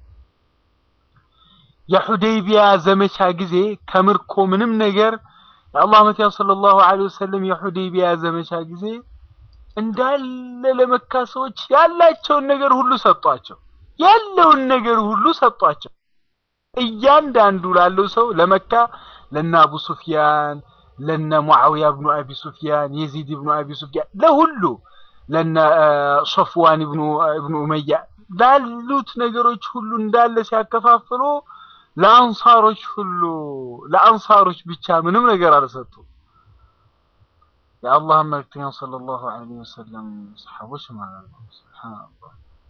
የሁደይቢያ ዘመቻ ጊዜ ከምርኮ ምንም ነገር የአላህ መልእክተኛ ሰለላሁ ዐለይሂ ወሰለም የሁደይቢያ ዘመቻ ጊዜ እንዳለ ለመካ ሰዎች ያላቸውን ነገር ሁሉ ሰጧቸው። ያለውን ነገር ሁሉ ሰጧቸው። እያንዳንዱ ላለው ሰው ለመካ ለነ አቡ ሱፊያን፣ ለነ ሙዓዊያ ብኑ አቢ ሱፊያን፣ የዚድ ብኑ አቢ ሱፊያን፣ ለሁሉ ለነ ሶፍዋን ብኑ ብኑ ኡመያ ላሉት ነገሮች ሁሉ እንዳለ ሲያከፋፍሉ ለአንሳሮች ሁሉ ለአንሳሮች ብቻ ምንም ነገር አልሰጡም። የአላህ መልእክተኛ ሰለላሁ ዐለይሂ ወሰለም ሰሐቦች ማለት ነው። ሱብሃንአላህ።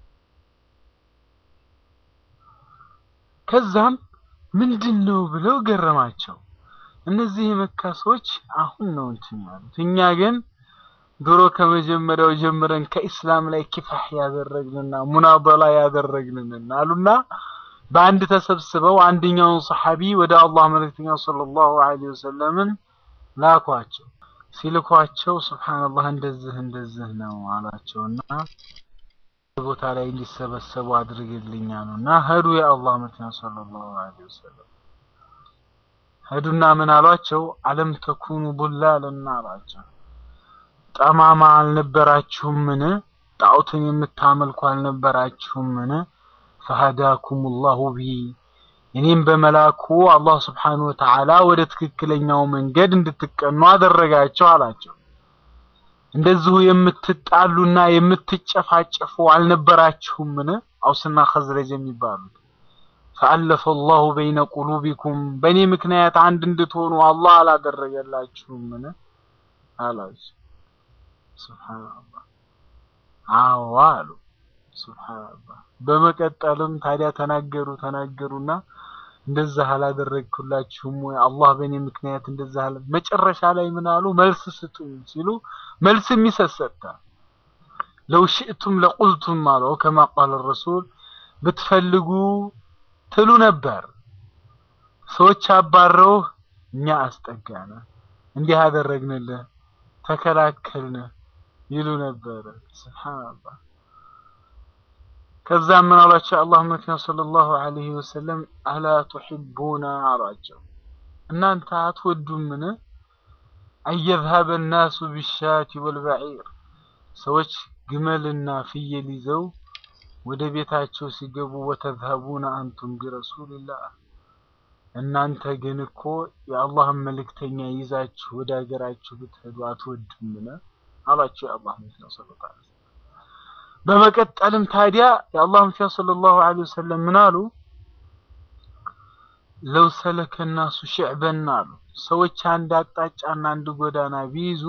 ከዛም ምንድን ነው ብለው ገረማቸው። እነዚህ የመካ ሰዎች አሁን ነው እንትን ያሉት፣ እኛ ግን ድሮ ከመጀመሪያው ጀምረን ከኢስላም ላይ ኪፋህ ያደረግንና ሙናበላ ያደረግንና አሉና በአንድ ተሰብስበው አንደኛውን ሰሐቢ ወደ አላህ መልእክተኛ ሰለላሁ ዐለይሂ ወሰለምን ላኳቸው። ሲልኳቸው ሱብሃንአላህ እንደዚህ እንደዚህ ነው አላቸውና ቦታ ላይ እንዲሰበሰቡ አድርግልኝ አሉና ሄዱ። የአላህ መልእክተኛ ሰለላሁ ዐለይሂ ወሰለም ሄዱና ምን አሏቸው? አለም ተኩኑ ቡላልና አሏቸው። ጠማማ አልነበራችሁምን? ጣዖትን የምታመልኩ አልነበራችሁምን? ፈሀዳኩም ላሁ ቢ እኔም በመላኩ አላህ ስብሓነሁ ወተዓላ ወደ ትክክለኛው መንገድ እንድትቀኑ አደረጋቸው አላቸው። እንደዚሁ የምትጣሉና የምትጨፋጨፉ አልነበራችሁምን? አውስና ኸዝረጅ የሚባሉት ፈአለፈ ላሁ በይነ ቁሉቢኩም በእኔ ምክንያት አንድ እንድትሆኑ አላህ አላደረገላችሁምን? አላቸው። ሱብሓነላህ አዎ አሉ። ሱብሓነላህ በመቀጠልም ታዲያ ተናገሩ ተናገሩና እንደዛ አላደረግኩላችሁም ወይ አላህ በእኔ ምክንያት እንደዛ አለ። መጨረሻ ላይ ምን አሉ? መልስ ስጡኝ ሲሉ መልስ የሚሰሰታ ለው ሽእቱም ለቁልቱም አለው ከማ ቃለ ረሱል ብትፈልጉ ትሉ ነበር። ሰዎች አባረው እኛ አስጠጋነ፣ እንዲህ አደረግንልህ፣ ተከላከልን ይሉ ነበረ። ሱብሃንአላህ ከዛም ምን አሏቸው? አላህ መልእክተኛ ሰለላሁ ዐለይሂ ወሰለም አላ ቱሒቡና አሏቸው፣ እናንተ አትወዱምን? አየዝሀበ ናሱ ቢሻቲ ወልበዒር ሰዎች ግመልና ፍየል ይዘው ወደ ቤታቸው ሲገቡ ወተዝሀቡነ አንቱም ቢረሱልላህ እናንተ ግን እኮ የአላህን መልእክተኛ ይዛችሁ ወደ ሀገራችሁ ብትሄዱ አትወዱምን? አሏቸው የአላህ መልእክተኛ ሰለላሁ ዐለይሂ ወሰለም በመቀጠልም ታዲያ የአላህ መልእክተኛ ሰለላሁ ዐለይሂ ወሰለም ምን አሉ? ለው ሰለከ ናሱ ሽዕበን አሉ ሰዎች አንድ አቅጣጫና አንድ ጎዳና ቢይዙ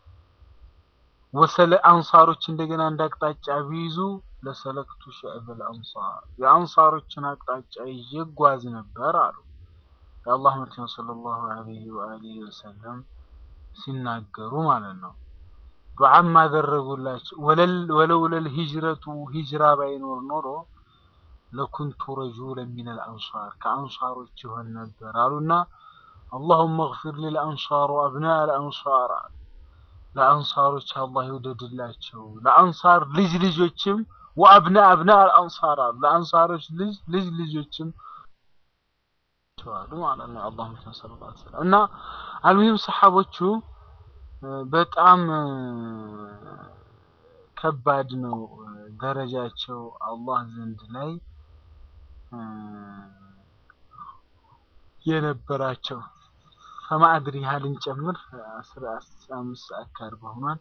ወሰለ አንሳሮች እንደገና አንድ አቅጣጫ ቢይዙ ለሰለክቱ ሽዕበል አንሳር የአንሳሮችን አቅጣጫ ይዤ እጓዝ ነበር አሉ የአላህ መልእክተኛ ሰለላሁ ዐለይሂ ወአሊሂ ወሰለም ሲናገሩ ማለት ነው። ዱዓም አደረጉላቸው። ወለውለል ሂጅረቱ ሂጅራ ባይኖር ኖሮ ለኩንቱ ረጁለን ሚነል አንሳር ከአንሳሮች ይሆን ነበር አሉና አላሁመ እግፊር ሊልአንሳር ወአብናእ አልአንሳር ለአንሳሮች አላህ ይውደድላቸው ለአንሳር ልጅ ልጆችም ወአብናእ አብናእ አልአንሳር አሉ ለአንሳሮች ልጅ ልጅ ልጆችም አሉ ማለት ነው። አላህ ሰለላሁ ዐለይሂ ወሰለም እና አልሙሂም ሰሐቦቹ በጣም ከባድ ነው ደረጃቸው አላህ ዘንድ ላይ የነበራቸው ከማዕድር ያህል እንጨምር አስራ አምስት ሰዓት ከአርባ ሆኗል።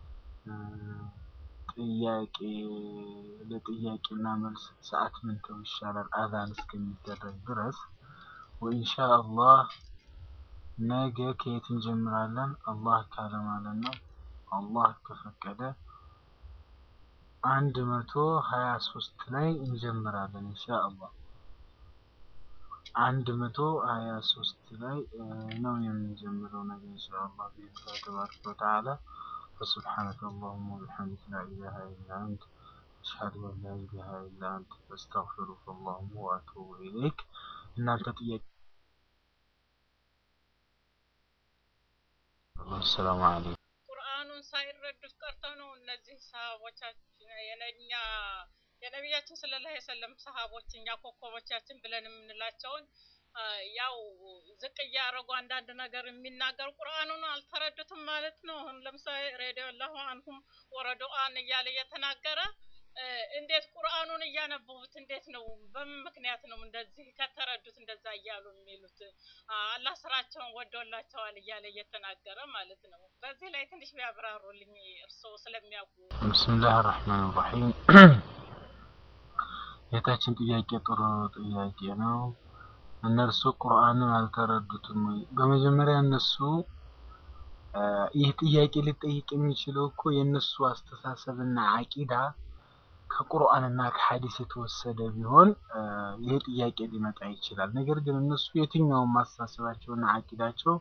ጥያቄ ለጥያቄና መልስ ሰዓት ምንተው ይሻላል አዛን እስከሚደረግ ድረስ ወኢንሻአላህ ነገ ከየት እንጀምራለን? አላህ ካለ ማለት ነው። አላህ ከፈቀደ አንድ መቶ ሀያ ሶስት ላይ እንጀምራለን ኢንሻአላህ። አንድ መቶ ሀያ ሶስት ላይ ነው የምንጀምረው ነገ ኢንሻአላህ ቢኢዝኒላህ ተባረከ ወተዓላ። فسبحانك اللهم وبحمدك لا إله إلا أنت أشهد أن لا إله إلا أنت أستغفرك اللهم وأتوب إليك እናንተ ጥያቄ ወሰላሙ አለይኩም። ቁርአኑን ሳይረዱት ቀርተው ነው እነዚህ ሰሃቦቻችን የነኛ የነቢያችን ሰለላሁ ዐለይሂ ወሰለም ሰሃቦች እኛ ኮከቦቻችን ብለን የምንላቸውን አ፣ ያው ዝቅ እያደረጉ አንዳንድ ነገር የሚናገሩ ቁርአኑን አልተረዱትም ማለት ነው። አሁን ለምሳሌ ረዲየላሁ አንሁም ወረዱአን እያለ እየተናገረ እ፣ እንዴት ቁርአኑን እያነበቡት እንዴት ነው? በምን ምክንያት ነው እንደዚህ ከተረዱት እንደዛ እያሉ የሚሉት? አ፣ አላህ ስራቸውን ወዶላቸዋል እያለ እየተናገረ ማለት ነው። በዚህ ላይ ትንሽ ቢያብራሩልኝ እርስዎ ስለሚያውቁ። ብስምላህ ራህማን ራሒም የታችን ጥያቄ ጥሩ ጥያቄ ነው። እነርሱ ቁርአንን አልተረዱትም ወይ? በመጀመሪያ እነሱ አ፣ ይህ ጥያቄ ሊጠይቅ የሚችለው እኮ የእነሱ አስተሳሰብና አቂዳ ከቁርአንና ከሐዲስ የተወሰደ ቢሆን አ፣ ይህ ጥያቄ ሊመጣ ይችላል። ነገር ግን እነሱ የትኛውም አስተሳሰባቸውና አቂዳቸው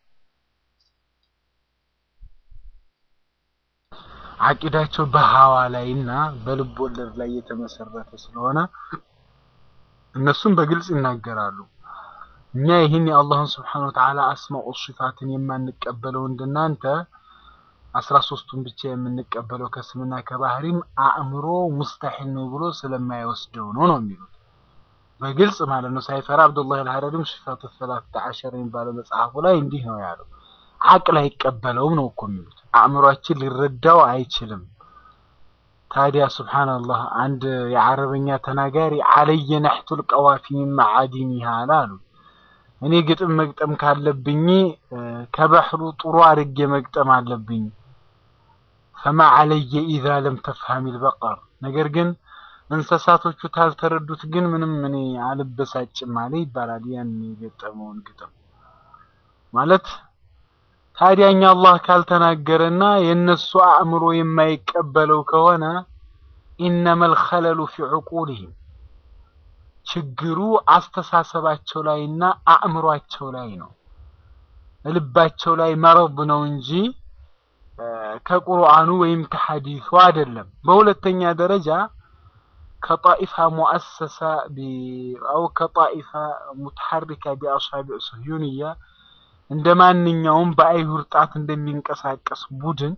አቂዳቸው በሀዋ ላይ እና በልብ ወለድ ላይ የተመሰረተ ስለሆነ እነሱም በግልጽ ይናገራሉ። እኛ ይህን የአላህን ስብሓነ ወተዓላ አስማኡ ሲፋትን የማንቀበለው እንደናንተ አስራ ሶስቱን ብቻ የምንቀበለው ከስምና ከባህሪም አእምሮ ሙስተሒል ነው ብሎ ስለማይወስደው ነው ነው የሚሉት በግልጽ ማለት ነው። ሳይፈራ አብዱላህ አልሐረሪም ሲፋቱ ሰላሳ ዓሸር የሚባለው መጽሐፉ ላይ እንዲህ ነው ያለው። አቅል አይቀበለውም ነው እኮ የሚሉት። አእምሯችን ሊረዳው አይችልም። ታዲያ ሱብሃንአላህ አንድ የአረበኛ ተናጋሪ አለየ ነሕቱል ቀዋፊ ሚን መዓዲኒሃ አሉ። እኔ ግጥም መግጠም ካለብኝ እ፣ ከባህሩ ጥሩ አድርጌ መግጠም አለብኝ። ፈማ አለየ ኢዛ ለም ተፍሀሚል በቀር። ነገር ግን እንስሳቶቹ ታልተረዱት ግን ምንም እኔ አልበሳጭም አለ ይባላል። ያን የገጠመውን ግጥም ማለት ታዲያኛ አላህ ካልተናገረና የእነሱ አእምሮ የማይቀበለው ከሆነ ኢነመል ኸለሉ ፊ ዑቁሊሂም ችግሩ አስተሳሰባቸው ላይና አእምሯቸው ላይ ነው። ልባቸው ላይ መረብ ነው እንጂ እ፣ ከቁርአኑ ወይም ከሐዲሱ አይደለም። በሁለተኛ ደረጃ ከጣኢፋ ሙአሰሳ ቢ- አው ከጣኢፋ ሙተሐሪካ ቢአሳቢዕ ስህዩንያ እንደ ማንኛውም በአይሁድ ጣት እንደሚንቀሳቀስ ቡድን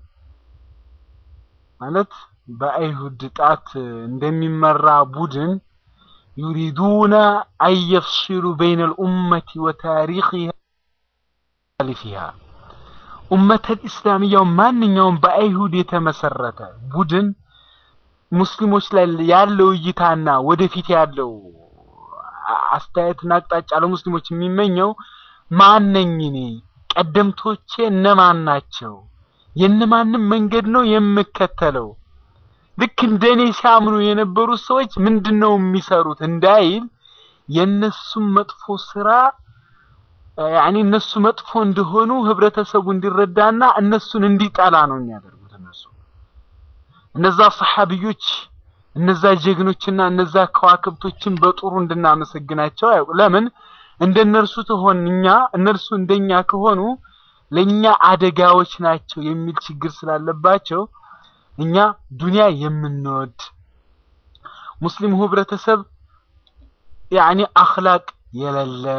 ማለት በአይሁድ ጣት እንደሚመራ ቡድን ዩሪዱነ አን የፍሲሉ በይነ ልኡመቲ ወታሪክሃ ሊፊሃ ኡመተል ኢስላሚያው ማንኛውም በአይሁድ የተመሰረተ ቡድን ሙስሊሞች ላይ ያለው እይታና ወደፊት ያለው አ- አስተያየትና አቅጣጫ ለሙስሊሞች የሚመኘው ማነኝ እኔ ቀደምቶቼ እነማን ናቸው የእነማንም መንገድ ነው የምከተለው ልክ እንደኔ ሲያምኑ የነበሩት ሰዎች ምንድን ነው የሚሰሩት እንዳይል የእነሱም መጥፎ ስራ ያኔ እነሱ መጥፎ እንደሆኑ ህብረተሰቡ እንዲረዳና እነሱን እንዲጠላ ነው የሚያደርጉት እነሱ እነዛ ሰሐቢዮች እነዛ ጀግኖችና እነዛ ከዋክብቶችን በጥሩ እንድናመሰግናቸው አያውቁ ለምን እንደነርሱ ትሆን እኛ እነርሱ እንደኛ ከሆኑ ለኛ አደጋዎች ናቸው የሚል ችግር ስላለባቸው እኛ ዱንያ የምንወድ ሙስሊሙ ህብረተሰብ ያኒ አኽላቅ የሌለ